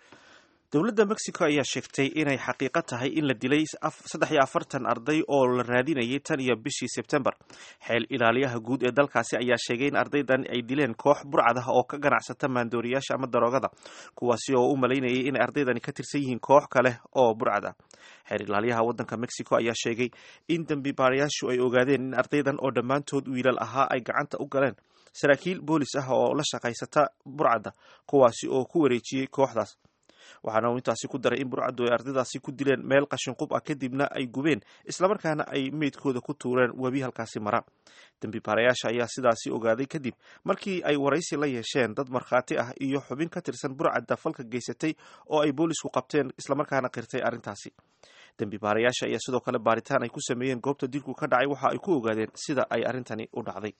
Speaker 1: dowladda mexico ayaa sheegtay inay xaqiiqo tahay in la dilay saddex iyo afartan arday oo la raadinayay tan iyo bishii sebtembar xeel ilaaliyaha guud ee dalkaasi ayaa sheegay in ardaydan ay dileen koox burcad ah oo ka ganacsata maandooriyaasha ama daroogada kuwaasi oo u malaynayay inay ardaydani ka tirsan yihiin koox kale oo burcad ah xeer ilaaliyaha waddanka mexico ayaa sheegay in dembi baarayaashu ay ogaadeen in ardaydan oo dhammaantood wiilal ahaa ay gacanta u galeen saraakiil boolis ah oo la shaqaysata burcadda kuwaasi oo ku wareejiyey kooxdaas waxaana uu intaasi ku daray in burcaddu ay ardaydaasi ku dileen meel qashinqub ah kadibna ay gubeen islamarkaana ay meydkooda ku tuureen webi halkaasi mara dembi baarayaasha ayaa sidaasi ogaaday kadib markii ay waraysi la yeesheen dad markhaati ah iyo xubin ka tirsan burcadda falka geysatay oo ay boolisku qabteen islamarkaana qirtay arrintaasi dembi baarayaasha ayaa sidoo kale baaritaan ay ku sameeyeen goobta dilku ka dhacay waxa ay ku ogaadeen sida ay arrintani u dhacday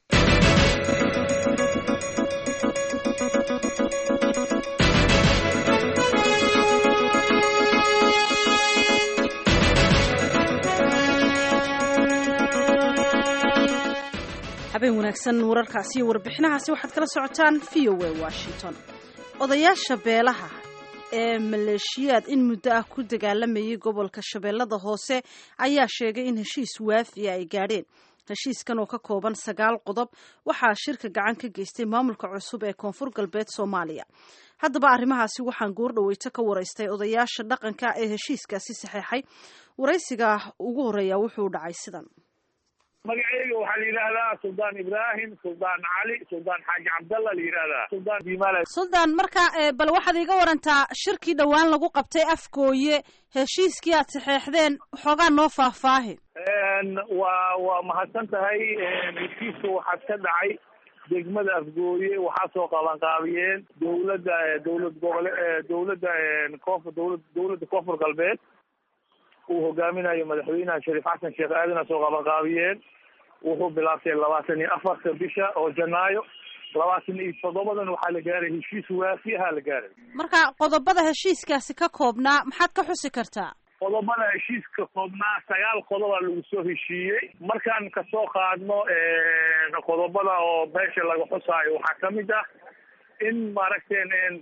Speaker 2: habeen wanaagsan wararkaasi iyo warbixinahaasi waxaad kala socotaan v o a washington odayaasha beelaha ee maleeshiyaad in muddo ah ku dagaalamayay gobolka shabeellada hoose ayaa sheegay in heshiis waafiya ay gaadheen heshiiskan oo ka kooban sagaal qodob waxaa shirka gacan ka geystay maamulka cusub ee koonfur galbeed soomaaliya haddaba arrimahaasi waxaan goordhaweyto ka waraystay odayaasha dhaqanka ee heshiiskaasi saxeexay waraysiga ugu horreeya wuxuu dhacay sidan
Speaker 6: magaceyga waxaa la yidhaahdaa suldaan ibraahim suldaan cali suldaan xaaji cabdalla la yidhaahdaa suldaan diimaale
Speaker 2: suldaan marka bal waxaad iiga warantaa shirkii dhowaan lagu qabtay afgooye heshiiskii aad saxeexdeen xoogaa noo faahfaahi
Speaker 6: waa waa mahadsan tahay heshiiska waxaad ka dhacay degmada afgooye waxaa soo qabanqaabiyeen dowladda dowlad gobole dowladda koonfur dowlad dowladda koonfur galbeed uu hogaaminayo madaxweynaha shariif xasan sheekh aadana soo qabanqaabiyeen wuxuu bilaabtay labaatan iyo afarta bisha oo janaayo labaatan iyo toddobadan waxaa la gaaray heshiis waafiyaha la gaaray
Speaker 2: marka qodobada heshiiskaasi ka koobnaa maxaad ka xusi kartaa
Speaker 6: qodobada heshiiska koobnaa sagaal qodoba lagu soo heshiiyey markaan kasoo qaadno qodobada oo beesha laga xusaayo waxaa kamid ah in maaragten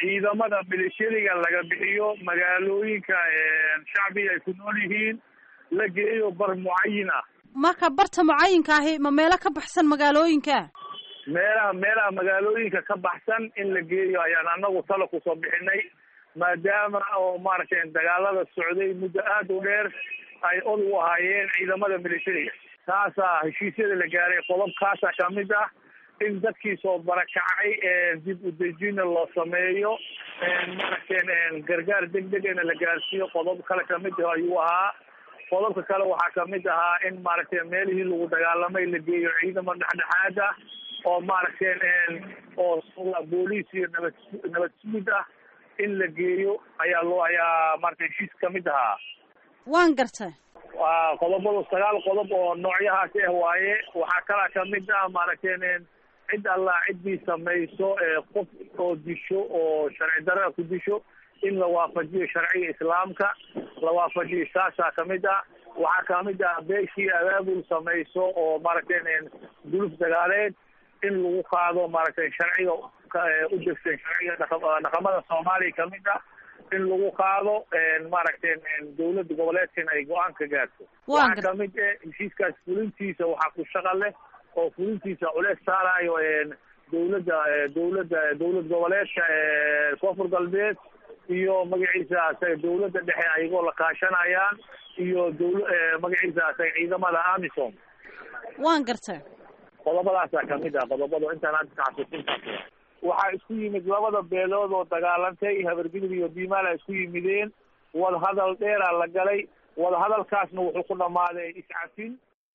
Speaker 6: ciidamada militariga laga bixiyo magaalooyinka shacbiga ay ku nool yihiin la geeyo bar mucayin ah
Speaker 2: marka barta mucayinka ahi ma meelo ka baxsan magaalooyinka
Speaker 6: meelaha meelaha magaalooyinka ka baxsan in la geeyo ayaan anagu talo kusoo bixinay maadaama oo maaragtay dagaalada socday muddo aada u dheer ay od u ahaayeen ciidamada militariga taasaa heshiisyada la gaaray qodobkaasaa kamid ah in dadkii soo barakacay dib u dejina loo sameeyo maaragtay gargaar degdegana la gaarsiiyo qodob kale kamid ah ayuu ahaa qodobka kale waxaa kamid ahaa in maaragtay meelihii lagu dagaalamay la geeyo ciidamo dhexdhexaad ah oo maaragtay oo booliis iyo nabad nabad sugid ah in la geeyo ayaa loo ayaa maaragtay heshiis kamid ahaa
Speaker 2: waan gartay
Speaker 6: waa qodobadu sagaal qodob oo noocyahaasi ah waaye waxaa kalaa kamid ah maaragtay cid allah ciddii samayso qof oo disho oo sharci darada ku disho in la waafajiyo sharciga islaamka la waafajiyo saasaa kamid ah waxaa kamid ah beeshii abaabul samayso oo maaragtay guluf dagaaleed in lagu qaado maaragtay sharciga u degsan sharciga dhaqamada soomaaliya kamid ah in lagu qaado maaragtay dawladda goboleedkan ay go-aan ka gaarto waxaa kamid eh heshiiskaas fulintiisa waxaa ku shaqa leh oo fulintiisa culeys saarayo dawladda dawladda dawlad goboleedka koonfur galbeed iyo magaciisa asaga dawladda dhexe ayagoo la kaashanayaan iyo dawla magaciisa asaga ciidamada amisom
Speaker 2: waan gartay
Speaker 6: qodobadaasaa kamid ah qodobada intaan hadda taxasuusintaas waxaa isku yimid labada beelood oo dagaalantay habargidib iyo diimaala isku yimideen wadahadal dheeraa la galay wadahadalkaasna wuxuu ku dhammaaday iscafin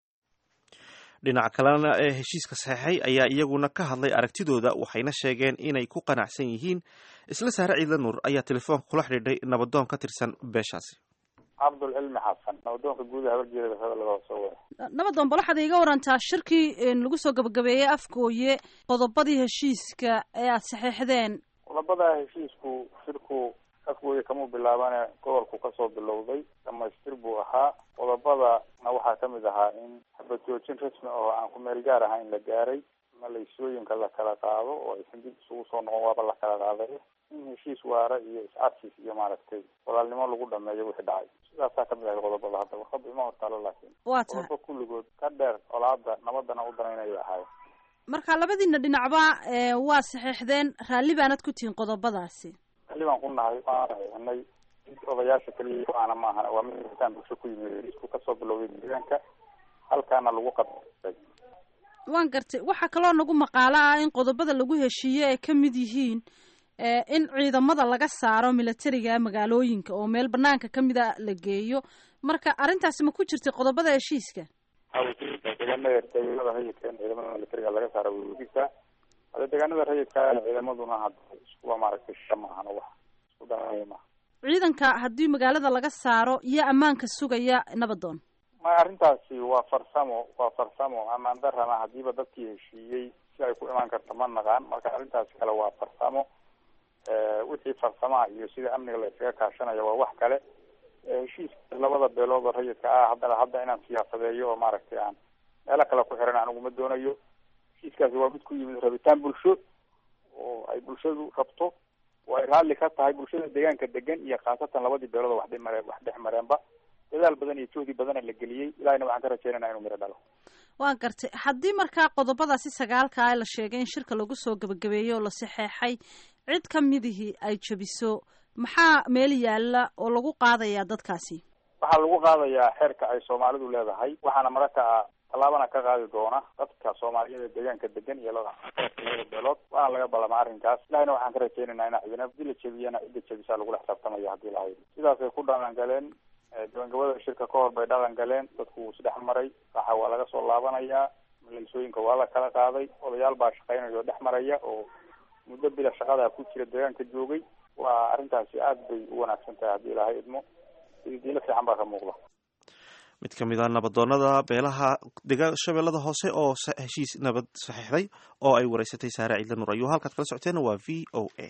Speaker 1: dhinaca kalena ee heshiiska saxeixay ayaa iyaguna ka hadlay aragtidooda waxayna sheegeen inay ku qanacsan yihiin isla saare ciidla nuur ayaa telefoonka kula xidhiidhay nabadoon ka tirsan beeshaasi
Speaker 7: cabdulcilmi xasan nabadoonka guuda habarjeeda hadalada soo wada
Speaker 2: nabadoon bal waxaad iiga warantaa shirkii lagu soo gabagabeeyey afgooye qodobadii heshiiska ee aada saxeixdeen
Speaker 7: qodobada heshiisku shirku afgooye kamuu bilaabane gobolku kasoo bilowday dhamaystir buu ahaa qodobadana waxaa kamid ahaa in xabad joojin rasmi oo aan ku meel gaar ahayn la gaaray maleysooyinka la kala qaado oo aysan dib isugu soo noqon waaba la kala qaaday in heshiis waara iyo is-adkiis iyo maaragtay walaalnimo lagu dhameeyo wixii dhacay sidaasaa kamid ahay qodobada hadda warqada ima hortaalo laakiin
Speaker 2: waa tahay
Speaker 7: qodobo kulligood ka dheer colaada nabadana u danaynayo ahaay
Speaker 2: marka labadiina dhinacba waa saxeixdeen raalli baanad ku tihiin qodobadaasi
Speaker 7: raalli baan ku nahay waana saxeixnay odayaasha keliya go-aana maaha waa mid itaan bulsho ku yimid heshiisku kasoo bilowday deegaanka halkaana lagu qadbay
Speaker 2: waan gartay waxaa kaloo nagu maqaalo ah in qodobada lagu heshiiye ay ka mid yihiin in ciidamada laga saaro militariga magaalooyinka oo meel banaanka kamid a la geeyo marka arrintaasi ma ku jirtay qodobada heshiiska
Speaker 7: deegaanada deegaanada rayidka in ciidamada militariga laga saaro wjiisa hade deegaanada rayidka ciidamaduna hadda iskuwa maaragtay sha maahan wax isku dhanaya maaha
Speaker 2: ciidanka haddii magaalada laga saaro iyo ammaanka sugaya nabadoon
Speaker 7: maya arrintaasi waa farsamo waa farsamo amaan darana hadiiba dadkii heshiiyey si ay ku imaan karto ma naqaan marka arrintaasi kale waa farsamo wixii farsamaha iyo sida amniga la iskaga kaashanayo waa wax kale heshiiska labada beelood oo rayidka ah haddana hadda inaan siyaasadeeyo oo maaragtay aan meelo kale ku xiran anigu ma doonayo heshiiskaasi waa mid ku yimid rabitaan bulsho oo ay bulshadu rabto oo ay raalli ka tahay bulshada deegaanka degan iyo khaasatan labadii beelood oo wax dhimare wax dhex mareenba dadaal badan iyo juhdi badana la geliyey ilahina waxaan ka rajeynana inuu miro dhalo
Speaker 2: waan gartay haddii markaa qodobadaasi sagaalka la sheegay in shirka lagu soo gabagabeeyey oo la saxeexay cid ka midihii ay jebiso maxaa meel yaalla oo lagu qaadayaa dadkaasi
Speaker 7: waxaa lagu qaadayaa xeerka ay soomaalidu leedahay waxaana mararka tallaabana ka qaadi doona dadka soomaaliyada deegaanka degan iyo labada beelood waana laga ballama arrinkaas ilahina waxaan ka rajeynaynaa ina ciidana hadii la jebiyana cidda jebisaa lagula xisaabtamaya hadii la haydo sidaasay ku dhaqan galeen gabangabada shirka ka hor bay dhaqan galeen dadku wuu isdhex maray waxa waa laga soo laabanayaa maleysooyinka waa la kala qaaday odayaal baa shaqeynaya oo dhex maraya oo muddo bila shaqadaa ku jira deegaanka joogay waa arrintaasi aad bay u wanaagsan tahay haddii ilaahay idmo diilo fiican baa ka muuqda
Speaker 1: mid ka mid a nabadoonada beelaha degaan shabeellada hoose oo heshiis nabad saxiixday oo ay wareysatay saare ciidla nur ayuu halkaad kala socoteena waa v o a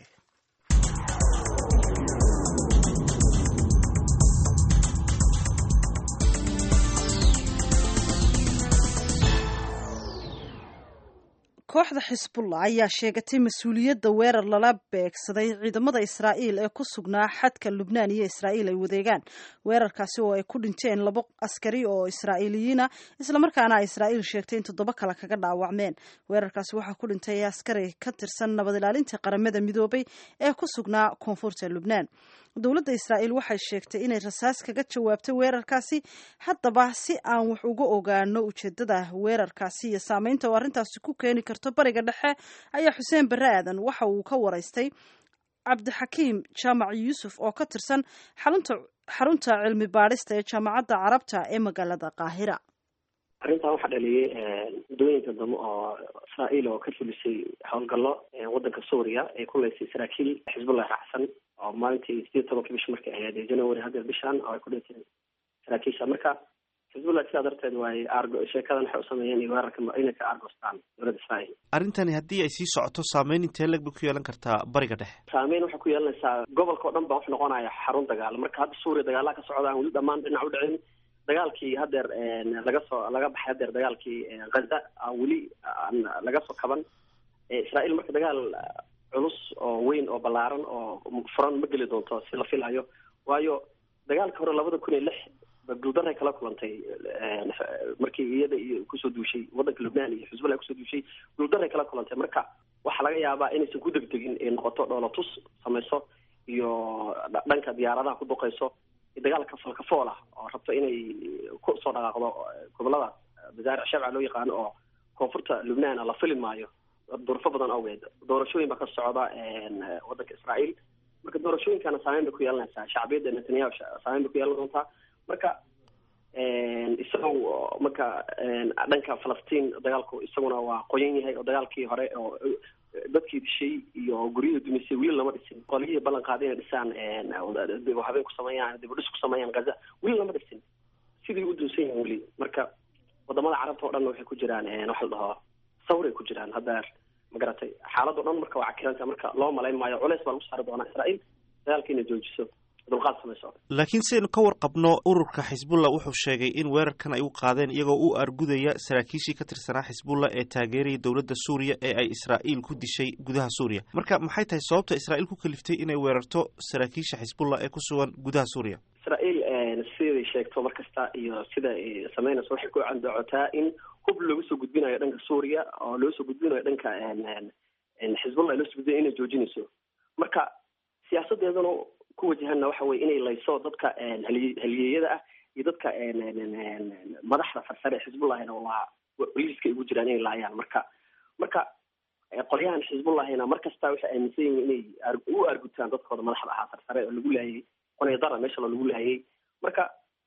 Speaker 2: kooxda xisbullah ayaa sheegatay mas-uuliyadda weerar lala beegsaday ciidamada israa'iil ee ku sugnaa xadka lubnaan iyo israa'iil ay wadeegaan weerarkaasi oo ay ku dhinteen labo askari oo israa'iiliyiina islamarkaana israa'iil sheegtay in toddoba kale kaga dhaawacmeen weerarkaasi waxaa ku dhintay askari ka tirsan nabad ilaalinta qaramada midoobay ee ku sugnaa koonfurta lubnaan dowladda israa'iil waxay sheegtay inay rasaas kaga jawaabtay weerarkaasi haddaba si aan wax uga ogaano ujeedada weerarkaasi iyo saameynta oo arrintaasi ku keeni karto bariga dhexe ayaa xuseen barre aadan waxa uu ka waraystay cabdixakiim jaamac yuusuf oo ka tirsan xarunta xarunta cilmi baadhista ee jaamacadda carabta ee magaalada qaahira
Speaker 9: arrintan waxaa dhaliyay muddooyinka dambe oo israa'iil oo ka fulisay howlgallo waddanka suuriya ee ku leysay saraakiil xisbullah raacsan oo maalintii sideed tobanka bish markay ahayd january haddeer bishan oo ay ku dhinteen saraakiisha marka xisbullah sidaa darteed waay argo sheekadan waxay u sameeyeen iyo weerarka inay ka argostaan dowladda israa'iil
Speaker 1: arrintani haddii ay sii socoto saameyn intee leg bay ku yeelan kartaa bariga dhexe
Speaker 9: saameyn waxay ku yeelanaysaa gobolka o dhan baa wax noqonaya xarun dagaal marka hadda suuriya dagaalaha ka socda aan weli dhammaan dhinac u dhicin dagaalkii hadeer laga soo laga baxay hadeer dagaalkii ghaza weli aan laga soo kaban israa'iil marka dagaal culus oo weyn oo ballaaran oo furan ma geli doonto si la filayo waayo dagaalka hore labada kun iyo lix guuldaray kala kulantay markii iyada iyo kusoo duushay waddanka lubnaan iyo xisbullah kusoo duushay guuldaray kala kulantay marka waxaa laga yaabaa inaysan ku degdegin ee noqoto dhoolatus samayso iyo dhanka diyaaradaha ku duqayso dagaalka falkafool ah oo rabto inay ku soo dhaqaaqdo gobolada masaaric shabca loo yaqaano oo koonfurta lubnaan la fili maayo durfo badan awgeed doorashooyin baa ka socda waddanka israa'iil marka doorashooyinkana saameyn bay ku yeelanaysaa shacbiyadda netanyahu saameyn bay ku yeelan doontaa marka isagoo marka dhanka falastiin dagaalku isaguna waa qoyan yahay oo dagaalkii hore oo dadkii dishay iyo guryihii dumisay weli lama dhisin qoliyihii ballan qaaday inay dhisaan habeen ku sameeyaan dibudhis ku sameeyaan gaza weli lama dhisin sidii u dunsan yihin weli marka wadamada carabta o dhan waxay ku jiraan waxa la dhaho sawray ku jiraan hadda magaratay xaalado dhan marka waa cakiranta marka loo malayn maayo culeys baa lagu saari doonaa israa'iil dagaalka inay joojiso dulqaad samayso
Speaker 1: laakiin sidaynu ka warqabno ururka xisbullah wuxuu sheegay in weerarkan ay u qaadeen iyagoo u argudaya saraakiishii ka tirsanaa xisbullah ee taageeraya dowladda suuriya ee ay israa'iil ku dishay gudaha suuriya marka maxay tahay sababta israa'iil ku kaliftay inay weerarto saraakiisha xisbullah ee ku sugan gudaha suuriya
Speaker 9: israa'iil siday sheegto mar kasta iyo sida ay sameynayso waxay ku candoocotaa in hub looga soo gudbinayo dhanka suuriya oo loo soo gudbinayo dhanka xisbullah loo soo gudbinayo inay joojinayso marka siyaasadeedana ku wajahanna waxa weye inay layso dadka haliy haliyeeyada ah iyo dadka madaxda farsare xisbullahina waa liiska ugu jiraan inay laayaan marka marka qolyahan xisbullahina mar kasta waxay aaminsan yihiin inay u argutaan dadkooda madaxda ahaa farsare oo lagu laayay qonydara meesha lagu laayay marka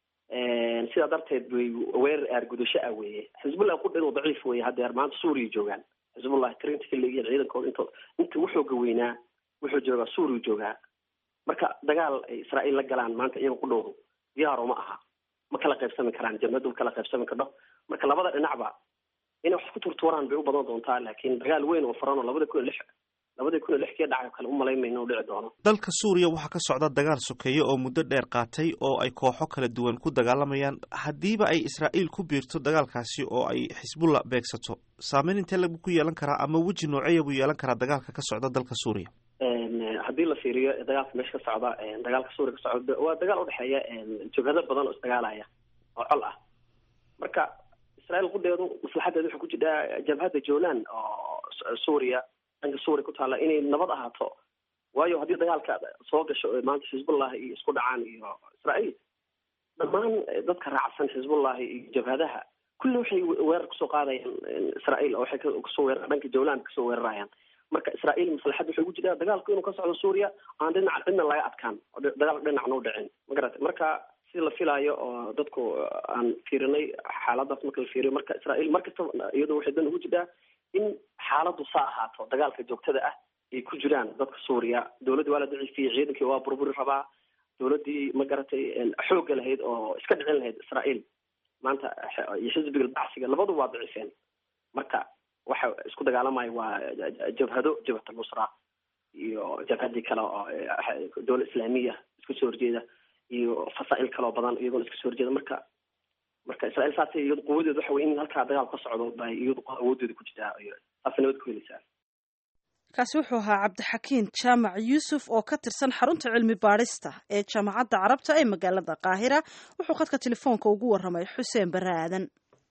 Speaker 9: sidaa darteed way weerar aargudasho ah weeye xisbullah qudheedu daciif weye hadeer maanta suuriya joogaan xisbullah tirinta ka leeyihiin ciidankooda int inta wuxooga weynaa wuxuu joogaa suuriya joogaa marka dagaal ay israa'iil la galaan maanta iyaga qudhoodu diyaaro ma aha ma kala qaybsami karaan jabhadu ma kala qaybsami kardho marka labada dhinacba inay wax ku turtuuraan bay u badan doontaa laakiin dagaal weyn oo furan oo labada kun iyo lix labadii kun iyo lix kii dhacay kale umalayn mayno dhici doono
Speaker 1: dalka suuriya waxaa ka socda dagaal sokeeye oo muddo dheer qaatay oo ay kooxo kala duwan ku dagaalamayaan haddiiba ay israa'iil ku biirto dagaalkaasi oo ay xisbullah beegsato saameyn intee lagu ku yeelan karaa ama weji nooceeya buu yeelan karaa dagaalka ka socda dalka suuriya
Speaker 9: haddii la fiiriyo dagaalka meesha ka socda dagaalka suuriya ka socda waa dagaal udhexeeya jabhado badan oo isdagaalaya oo col ah marka israa'iil qudeedu maslaxadeedu waxay ku jirtaa jabhadda joolan oo suuriya dhanka suuriya ku taalla inay nabad ahaato waayo haddii dagaalka soo gasho maanta xisbullah iyo isku dhacaan iyo israa'iil dhammaan dadka raacsan xisbullahi iyo jabhadaha kulli waxay weerar kusoo qaadayaan israa'iil oo waxay kasoo weerar dhanka jawlan kasoo weerarayaan marka israa'iil maslaxad waxay ugu jirtaa dagaalku inuu ka socdo suuriya aan dhinac dhina laga adkaan oo dagaal dhinacna u dhicin magarata marka si la filaayo oo dadku aan fiirinay xaaladaas marka la fiiriyo marka israa'iil markasta iyadu waxay dan ugu jirtaa in xaaladdu saa ahaato dagaalka joogtada ah ay ku jiraan dadka suuriya dowladda waa la daciifiyey ciidankii waa burburi rabaa dowladdii ma garatay xoogga lahayd oo iska dhicin lahayd israa'iil maanta iyo xisbiga bacsiga labadu waa daciifeen marka waxa isku dagaalamaya waa jabhado jabhat al-nusra iyo jabhadii kale oo dowla islaamiya iska soo horjeeda iyo fasaa'il kaloo badan iyagona iska soo horjeeda marka marka israa'iil saasay iyadu quwadeedu waxa weye in halkaa dagaal ka socdo bay iyadu awoodeeda ku jirtaa saasa nabad ku helaysaan
Speaker 2: kaasi wuxuu ahaa cabdixakiin jaamac yuusuf oo ka tirsan xarunta cilmi baadhista ee jaamacadda carabta ee magaalada qaahira wuxuu khadka telefoonka ugu warramay xuseen barre aadan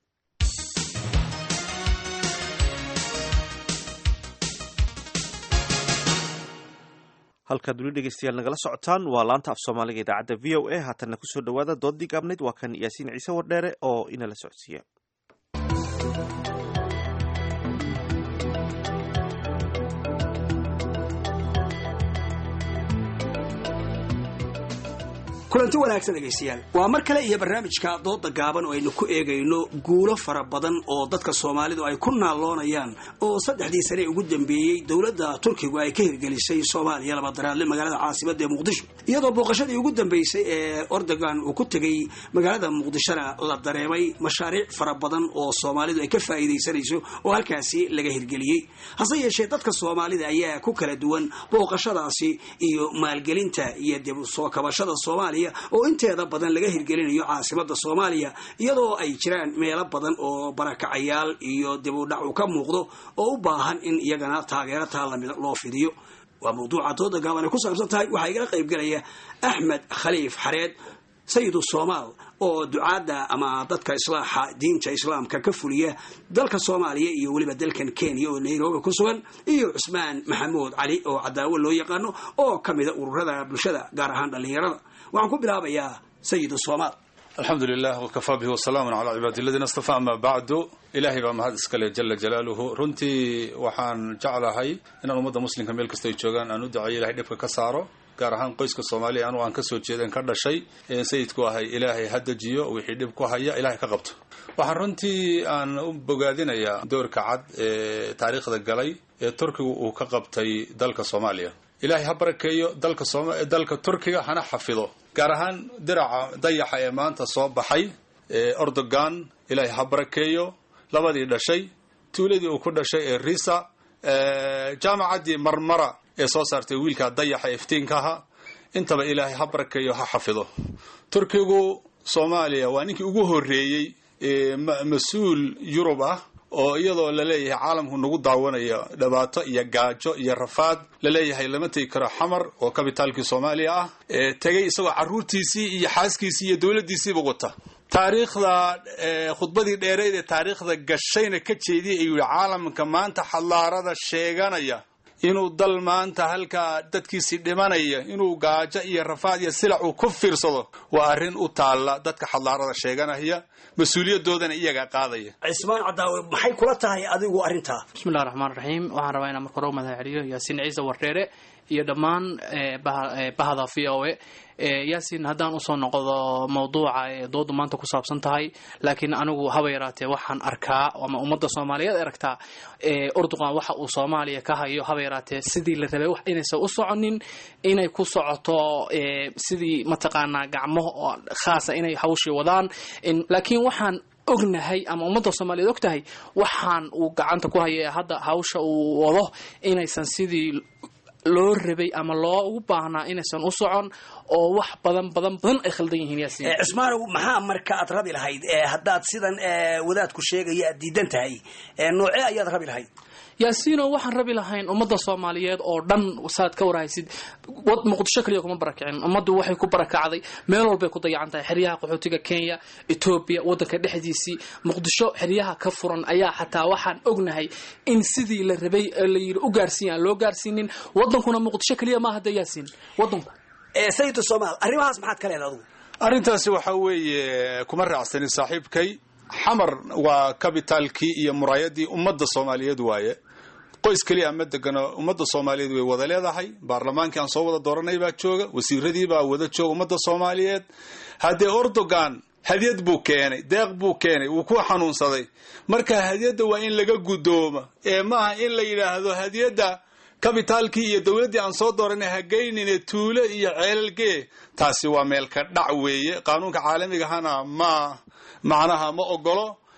Speaker 1: halkaad weli dhegeystayaal nagala socotaan waa laanta af soomaaliga idaacadda v o a haatanna kusoo dhawaada doodii gaabnayd waa kan yaasiin ciise wardheere oo inala socodsiiya
Speaker 17: kulanti wanaagsan dhegaystayaal waa mar kale iyo barnaamijka dooda gaaban oo aynu ku eegayno guulo fara badan oo dadka soomaalidu ay ku naalloonayaan oo saddexdii sane ugu dambeeyey dowladda turkigu ay ka hirgelisay soomaaliya labadaraadle magaalada caasimada ee muqdisho iyadoo booqashadii ugu dambeysay ee ordogan uu ku tegey magaalada muqdishona la dareemay mashaariic fara badan oo soomaalidu ay ka faa'iidaysanayso oo halkaasi laga hirgeliyey hase yeeshee dadka soomaalida ayaa ku kala duwan booqashadaasi iyo maalgelinta iyo dib soo kabashada soomaaliya oo inteeda badan laga hirgelinayo caasimada soomaaliya iyadoo ay jiraan meelo badan oo barakacayaal iyo dib u dhac uu ka muuqdo oo u baahan in iyagana taageero taa lamid loo fidiyo waa mawduuca dooda gaaban ay ku saabsan tahay waxaa igala qaybgelaya axmed khaliif xareed sayidu soomaal oo ducaadda ama dadka islaaxa diinta islaamka ka fuliya dalka soomaaliya iyo weliba dalkan kenya oo nairobi ku sugan iyo cusmaan maxamuud cali oo cadaawo loo yaqaano oo ka mida ururada bulshada gaar ahaan dhallinyarada waxaan ku bilaabayaa sayid soomaal
Speaker 10: alxamdu lilah wkafaa bihi wasalaamun calaa cibaadi aladiina astafaa ama bacdu ilaahay baa mahad iskale jala jalaaluhu runtii waxaan jeclahay inaan ummadda muslimka meel kasta ay joogaan aan u duceeyo ilahay dhibka ka saaro gaar ahaan qoyska soomaaliya anugu aan kasoo jeeden ka dhashay sayidku ahay ilaahay ha dejiyo wixii dhib ku haya ilahay ka qabto waxaan runtii aan u bogaadinayaa doorka cad ee taariikhda galay ee turkigu uu ka qabtay dalka soomaaliya ilaahay ha barakeeyo dalka dalka turkiga hana xafido gaar ahaan diraca dayaxa ee maanta soo baxay ee ordogan ilaahay ha barakeeyo labadii dhashay tuuladii uu ku dhashay ee risa jaamacaddii marmara ee soo saartay wiilka dayaxa iftiinkaha intaba ilaahay ha barakeeyo ha xafido turkigu soomaaliya waa ninkii ugu horreeyey mas-uul yurub ah oo iyadoo laleeyahay caalamku nagu daawanayo dhibaato iyo gaajo iyo rafaad laleeyahay lama tegi karo xamar oo kabitaalkii soomaaliya ah tegay isagoo caruurtiisii iyo xaaskiisii iyo dowladdiisiiba wata taariikhda khudbadii dheereyd ee taariikhda gashayna ka jeediyay ayuu yihi caalamka maanta xadaarada sheeganaya inuu dal maanta halkaa dadkiisii dhimanaya inuu gaajo iyo rafaad iyo silac uu ku fiirsado waa arrin u taalla dadka xadaarada sheeganaya mas-uuliyadoodana iyagaa qaadaya
Speaker 17: cismaan cadaawe maxay kula tahay adigu arrintaa
Speaker 11: bismillahi raxmaan raxiim waxaan rabaa inaan marka hore u mahad celiyo yaasiin ciise wardheere iyo dhammaan bahda v o e yaasiin haddaan usoo noqdo mawduuca ee doodu maanta ku saabsan tahay laakiin anigu haba yaraatee waxaan arkaa ama ummadda soomaaliyeed aragtaa urduqan waxa uu soomaaliya ka hayo haba yaraatee sidii la rabay wax inaysan u soconin inay ku socoto sidii mataqaanaa gacmo khaasa inay hawshii wadaan laakiin waxaan ognahay ama ummadda soomaaliyeed og tahay waxaan uu gacanta ku haya hadda hawsha uu wado inaysan sidii loo rabay ama loo ugu baahnaa inaysan u socon oo wax badan badan badan ay khaldan yihiin yaasiin
Speaker 17: cismaanow maxaa marka aad rabi lahayd haddaad sidan wadaadku sheegaya aad diidan tahay noocee ayaad rabi lahayd
Speaker 11: yaasiino waxaan rabi lahayn ummadda soomaaliyeed oo dhan saad ka warhaysid muqdisho kaliya kuma barakicin ummaddu waxay ku barakacday meel walbay ku dayacan tahay xeryaha qaxootiga kenya etoobiya waddanka dhexdiisii muqdisho xeryaha ka furan ayaa xataa waxaan ognahay in sidii la rabay la yidhi u gaarsiiya aan loo gaarsiinin waddankuna muqdisho kaliya maaha de yaasiin waddanku
Speaker 17: sayid somaal arrimahaas maxaad ka leeda adugu
Speaker 10: arrintaasi waxa weeye kuma raacsanin saaxiibkay xamar waa kabitaalkii iyo muraayadii ummadda soomaaliyeed waaye qoys keliya ma degano ummadda soomaaliyeed way wada leedahay baarlamaankii aan soo wada dooranay baa jooga wasiiradii baa wada jooga ummadda soomaaliyeed haddee ordogan hadyad buu keenay deeq buu keenay wuu ku xanuunsaday marka hadyadda waa in laga guddooma ee maaha in la yidhaahdo hadyadda kabitaalkii iyo dowladdii aan soo dooranay hageynine tuulo iyo ceelalgee taasi waa meelka dhac weeye qaanuunka caalamigahana ma macnaha ma ogolo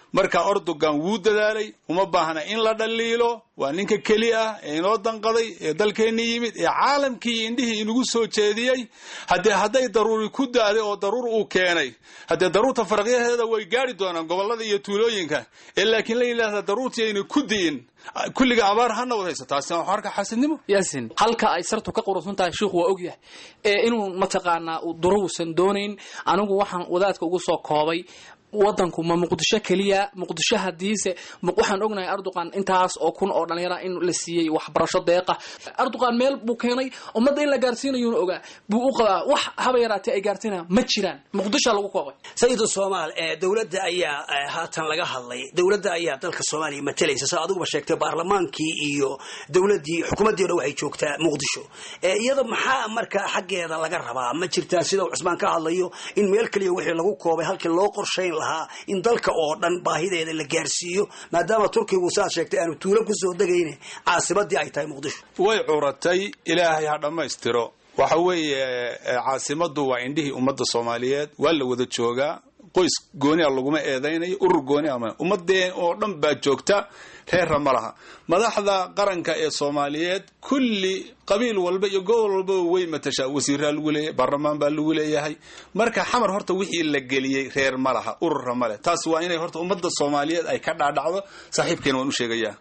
Speaker 10: marka ordogan wuu dadaalay uma baahna in la dhaliilo waa ninka keli ah ee inoo danqaday ee dalkeenni yimid ee caalamkii indhihii inagu soo jeediyey haddee hadday daruuri ku daaday oo daruur uu keenay haddee daruurta faraqyaheeda way gaari doonaan gobollada iyo tuulooyinka ee laakiin la yidhaahda daruurtii ayna ku di'in kulliga abaar hana wad haysa taasina waxaa arka xasidnimo
Speaker 11: yaasin halka ay sartu ka qurusan tahay sheikhu waa ogyahay ee inuu mataqaanaa duruusan doonayn anigu waxaan wadaadka ugu soo koobay wadanku ma muqdisho keliya muqdisho hadiise waxaan ognahay arduqan intaas oo kun oo dhalinyara in la siiyey waxbarasho deeqa arduqan meel buu keenay ummadda in la gaarsiinayuuna ogaa buu u qabaa wax haba yaraatee ay gaarsiinayaan ma jiraan muqdishoa lagu koobay
Speaker 17: sayidu soomaal ee dowladda ayaa haatan laga hadlay dowladda ayaa dalka soomaaliya matalaysa sida adiguba sheegtay baarlamaankii iyo dowladdii xukuumaddii o dhan waxay joogtaa muqdisho iyada maxaa marka xaggeeda laga rabaa ma jirtaa sida uu cusmaan ka hadlayo in meel keliya wixii lagu koobay halkii loo qorshayn lahaa in dalka oo dhan baahideeda la gaarsiiyo maadaama turkigu saad sheegtay aanu tuulo kusoo degayne caasimadii ay tahay muqdisho
Speaker 10: way curatay ilaahay ha dhammaystiro waxa weeye caasimadu waa indhihii ummadda soomaaliyeed waa la wada joogaa qoys gooni a laguma eedaynayo urur gooni ama ummadeen oo dhan baa joogta reerra ma laha madaxda qaranka ee soomaaliyeed kulli qabiil walba iyo gobol walbaba way matashaa wasiiraa lagu leeyahay baarlamaan baa lagu leeyahay marka xamar horta wixii la geliyey reer ma laha ururra ma leh taas waa inay horta ummadda soomaaliyeed ay ka dhaadhacdo saaxiibkeena waan u sheegayaa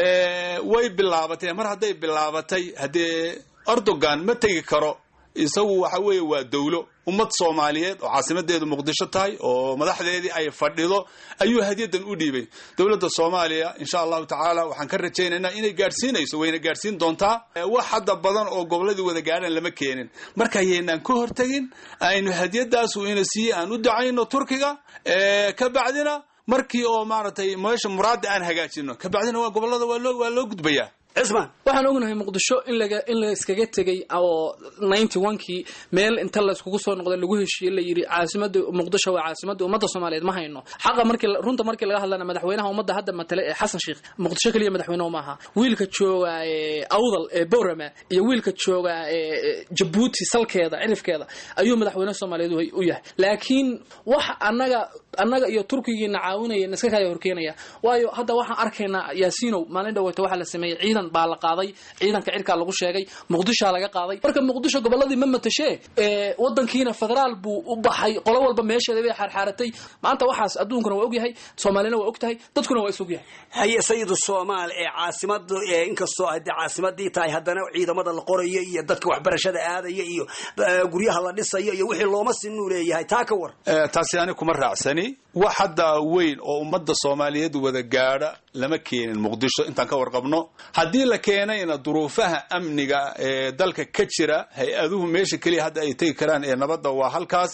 Speaker 10: way bilaabatay mar hadday bilaabatay haddee erdogan ma tegi karo isagu waxa weeye waa dowlo ummad soomaaliyeed oo caasimadeedu muqdisho tahay oo madaxdeedii ay fadhido ayuu hadyadan u dhiibay dowladda soomaaliya insha allahu tacaala waxaan ka rajaynaynaa inay gaadhsiinayso wayna gaadhsiin doontaa wax hadda badan oo goboladii wada gaadhaan lama keenin marka yaynaan ka hortegin aynu hadyadaas uu ina siiyey aan u dacayno turkiga ka bacdina markii oo maaragtay meesha muraada aan hagaajino ka bacdina waa gobolada waa loo waa loo gudbayaa
Speaker 17: cismaan
Speaker 11: waxaan ognahay muqdisho in laga in la iskaga tegay oo ninety one-kii meel inta layskugu soo noqday lagu heshiiyey la yidhi caasimada muqdisho waa caasimada ummadda soomaaliyeed ma hayno xaqa markii runta markii laga hadlana madaxweynaha ummadda hadda matale ee xasan sheikh muqdisho keliya madaxweyne ma aha wiilka jooga ee awdal ee borama iyo wiilka jooga ee jabuuti salkeeda cirifkeeda ayuu madaxweyne soomaaliyeed u yahay laakiin wax annaga annaga iyo turkigiina caawinaya iska kaya horkeenaya waayo hadda waxaan arkaynaa yaasiinow maalin dhaweyta waxaa la sameeyey ciidan baa la qaaday ciidanka cirkaa lagu sheegay muqdishoa laga qaaday marka muqdisho goboladii ma matashee wadankiina federaal buu u baxay qolo walba meesheeda bay xaarxaaratay maanta waxaas adduunkuna waa ogyahay soomaalina waa og tahay dadkuna waa is ogyahay
Speaker 17: haye sayidu soomaal ee caasimada inkastoo hadde caasimadii tahay haddana ciidamada la qorayo iyo dadka waxbarashada aadaya iyo guryaha la dhisayo iyo wixii looma sinuu leeyahay taa ka war
Speaker 10: taasi ani kuma raacsani wax hadda weyn oo ummadda soomaaliyeed wada gaadha lama keenin muqdisho intaan ka warqabno haddii la keenayna duruufaha amniga ee dalka ka jira hay-aduhu meesha keliya hadda ay tegi karaan ee nabadda waa halkaas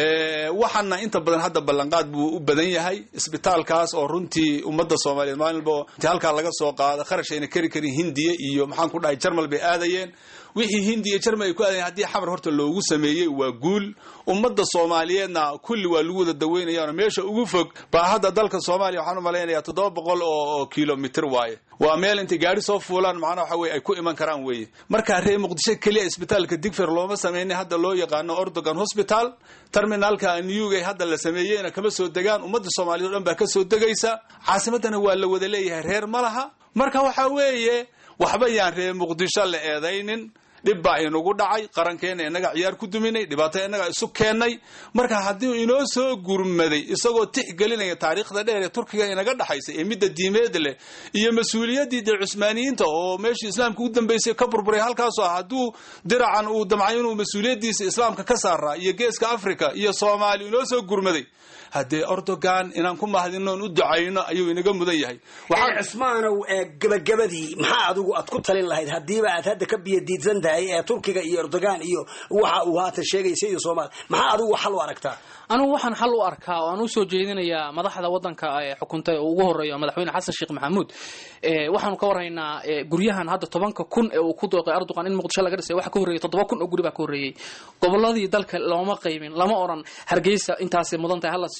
Speaker 10: waxaana inta badan hadda ballanqaad buu u badan yahay isbitaalkaas oo runtii ummadda soomaaliyeed maalinba inti halkaa laga soo qaada kharash ayna kari karin hindiya iyo maxaan ku dhahay jarmal bay aadayeen wixii hindiya jarmal ay ku aadayen haddii xamar horta loogu sameeyey waa guul ummadda soomaaliyeedna kulli waa lagu wada daweynayaano meesha ugu fog baa hadda dalka soomaaliya waxaan u malaynayaa toddoba boqol oo kilomitr waaye waa meel intay gaari soo fuulaan macnaha waxa weye ay ku iman karaan weeye marka reer muqdisho keliya isbitaalka digfer looma sameynay hadda loo yaqaano ordogan hospital terminalka newga hadda la sameeyeyna kama soo degaan ummadda soomaaliyeed o dhan baa ka soo degaysa caasimaddana waa la wada leeyahay reer ma laha marka waxa weeye waxba yaan reer muqdisho la eedaynin dhib baa inagu dhacay qarankeena inaga ciyaar ku duminay dhibaato inaga isu keennay marka haddii inoo soo gurmaday isagoo tixgelinaya taariikhda dheer ee turkiga inaga dhaxaysa ee midda diimeed leh iyo mas-uuliyaddii dee cusmaaniyiinta oo meeshii islaamka u dambeysay ka burburay halkaasoo ah hadduu diracan uu damcay inuu mas-uuliyaddiisa islaamka ka saaraa iyo geeska africa iyo soomaaliya inoo soo gurmaday haddee ordogan inaan ku mahadinoon u ducayno ayuu inaga mudan yahay
Speaker 17: cismaanow gabagabadii maxaa adigu aad ku talin lahayd haddiiba aad hadda ka biyadiidsan tahay ee turkiga iyo erdogan iyo waxa uu haatan sheegaysa iyo soomaal maxaa adigu xal u aragtaa
Speaker 11: anigu waxaan xal u arkaa oo aan usoo jeedinayaa madaxda wadanka ee xukuntay oo ugu horeeya madaxweyne xasan sheekh maxamuud waxaanu ka warhaynaa guryahan hadda tobanka kun ee uu ku dooqay erdogan in muqdisho laga dhisay waxa ka horreeyay toddoba kun oo guri baa ka horreeyey goboladii dalka looma qaybin lama oran hargeysa intaasay mudan tahay hala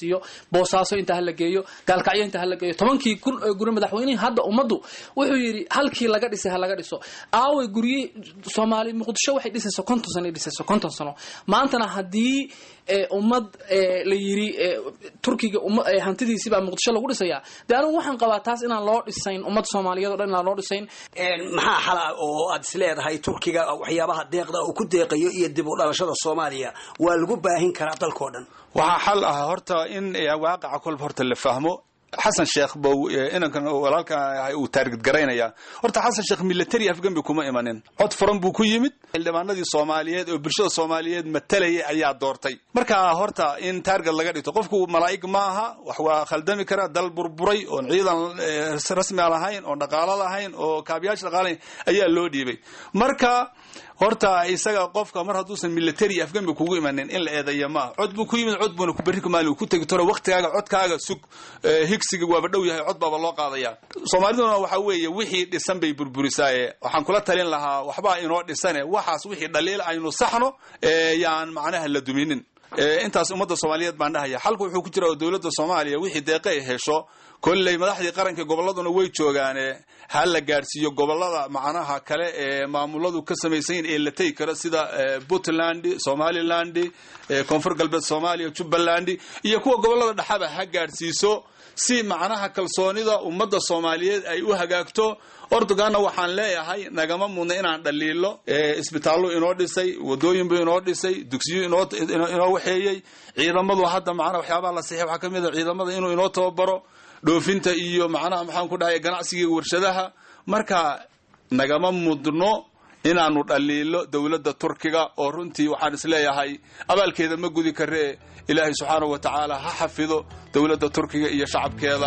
Speaker 11: siiyo boosaaso inta hala geeyo gaalkacyo inta hala geeyo tobankii kun oo guri madaxweynihii hadda ummaddu wuxuu yidhi halkii laga dhisay ha laga dhiso aaway gurye soomaali muqdisho waxay dhisayso konton sano ay dhisayso konton sano maantana haddii ummad la yiri turkiga hantidiisi baa muqdisho lagu dhisayaa dee anigu waxaan qabaa taas inaan loo dhisayn ummad soomaaliyeed o dhan inaan loo dhisayn
Speaker 17: maxaa xal ah oo aad is leedahay turkiga waxyaabaha deeqda uu ku deeqayo iyo dib u dhalashada soomaaliya waa lagu baahin karaa dalkao dhan
Speaker 10: waxaa xal ah horta in waaqaca kolba horta la fahmo xasan sheekh bow inankan walaalka uu taargid garaynaya horta xasan sheekh military afgambi kuma imanin cod furan buu ku yimid xildhibaanadii soomaaliyeed oo bulshada soomaaliyeed matalayay ayaa doortay marka horta in taarget laga dhigto qofku malaa'ig ma aha wax waa khaldami kara dal burburay oon ciidan rasmi lahayn oon dhaqaalo lahayn oo kaabiyaasha dhaqaalahayn ayaa loo dhiibay marka horta isaga qofka mar hadduusan military afgambi kugu imanin in la eedeeya maaha cod buu ku yimid cod buuna berri maali ku tegi toro waqtigaaga codkaaga sug higsiga waaba dhow yahay cod baaba loo qaadaya soomaaliduna waxa weeye wixii dhisan bay burburisaaye waxaan kula talin lahaa waxbaa inoo dhisane waxaas wixii dhaliil aynu saxno yaan macnaha la duminin intaas ummadda soomaaliyeed baan dhahaya xalku wuxuu ku jira oo dowladda soomaaliya wixii deeqa ay hesho kolley madaxdii qaranka gobolladuna way joogaane ha la gaadhsiiyo gobolada macnaha kale ee maamuladu ka samaysan ee la tegi karo sida puntland somaliland koonfur galbeed soomaaliya jubbaland iyo kuwa gobolada dhexaba ha gaadhsiiso si macnaha kalsoonida ummadda soomaaliyeed ay u hagaagto ordoganna waxaan leeyahay nagama mudna inaan dhaliilo isbitaallu inoo dhisay wadooyinbu inoo dhisay dugsiyo inoo waxeeyey ciidamadu hadda macnaha waxyaabaha la saxiix waxaa ka mid a ciidamada inuu inoo tababaro dhoofinta iyo macnaha maxaan ku dhahay ganacsiga warshadaha marka nagama mudno inaanu dhaliilo dowladda turkiga oo runtii waxaan isleeyahay abaalkeeda ma gudi karee ilaahay subxaanahu wa tacaala ha xafido dowladda turkiga iyo shacabkeeda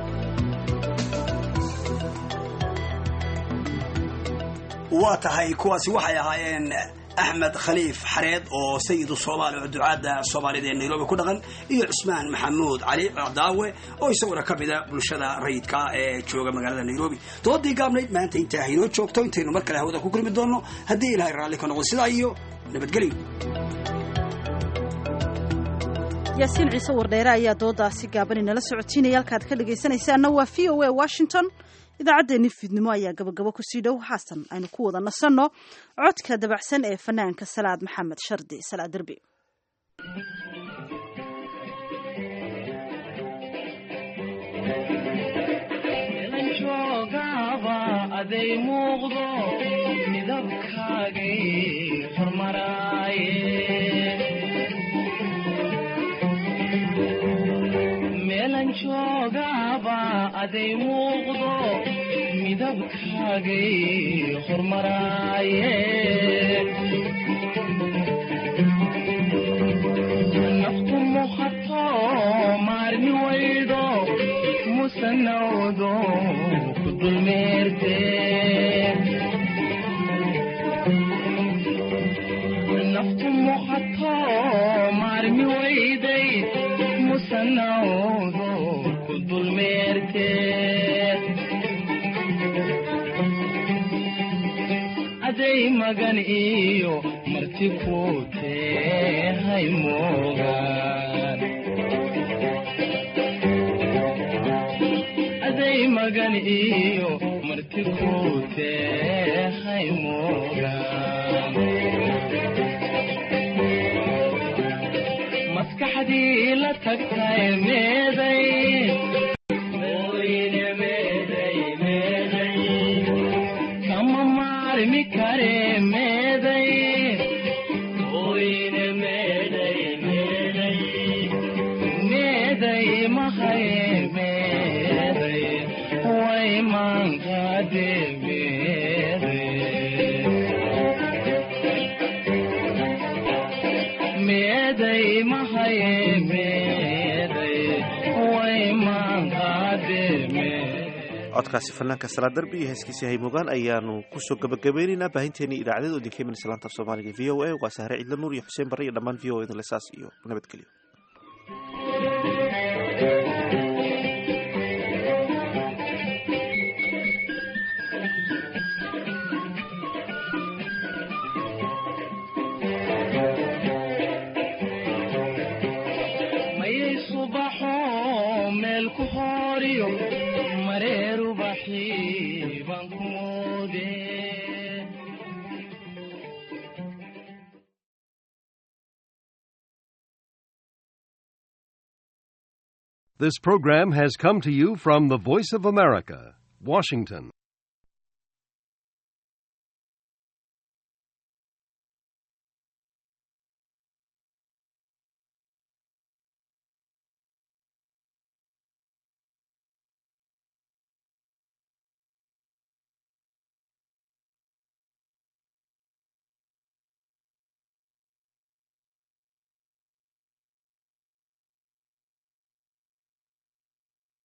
Speaker 17: waa tahay kuwaasi waxay ahaayeen axmed khaliif xareed oo sayidu soomaali oo ducaadda soomaalida ee nairobi ku dhaqan iyo cusmaan maxamuud cali daawe oo isaguna ka mida bulshada rayidka ee jooga magaalada nairobi doodii gaabnayd maanta intaa haynoo joogto intaynu mar kale hawada ku kulmi doonno haddii ilahay raalli ka noqdo sidaa iyo nabadgelyo
Speaker 2: yaasiin ciise wardheere ayaa doodaasi gaaban inala socotiinaya halkaad ka dhegaysanaysaanna waa v o a washington idaacaddeenii fiidnimo ayaa gabagabo kusii dhow xasan aynu ku wada nasanno codka dabacsan ee fanaanka salaad maxamed shardi salaad derbi
Speaker 12: aday muuqdo midabkaagay hormaraaye meelan joogaaba aday muuqdo midabkaagay hormaraaye naftu muhato maarmi waydo musanawdo ku dulmeerte naftu muhato maarmi wayday musanawdo ku dulmeerte aday magan iyo marti ku tehay moogaan aday magan iyo marti ku tehay moogaan maskaxdii la tagtay meeday kama maarmi kare meeday meeday mahaye meeday way maankaade meeday mahaye meeday way maankaade
Speaker 1: codkaasi fanaanka salaa darbi iyo heeskiisii haymogaan ayaanu kusoo gabagabeynaynaa baahinteenii idaacadeed idinka iman islaanta af soomaaliga v o a waa sahre cidla nuur iyo xuseen barre iyo dhammaan v o a lesaas iyo nabadgelyo
Speaker 12: mayay subax hooriyo mareerubaxii baan ku moode
Speaker 13: This program has come to you from the Voice of America, Washington.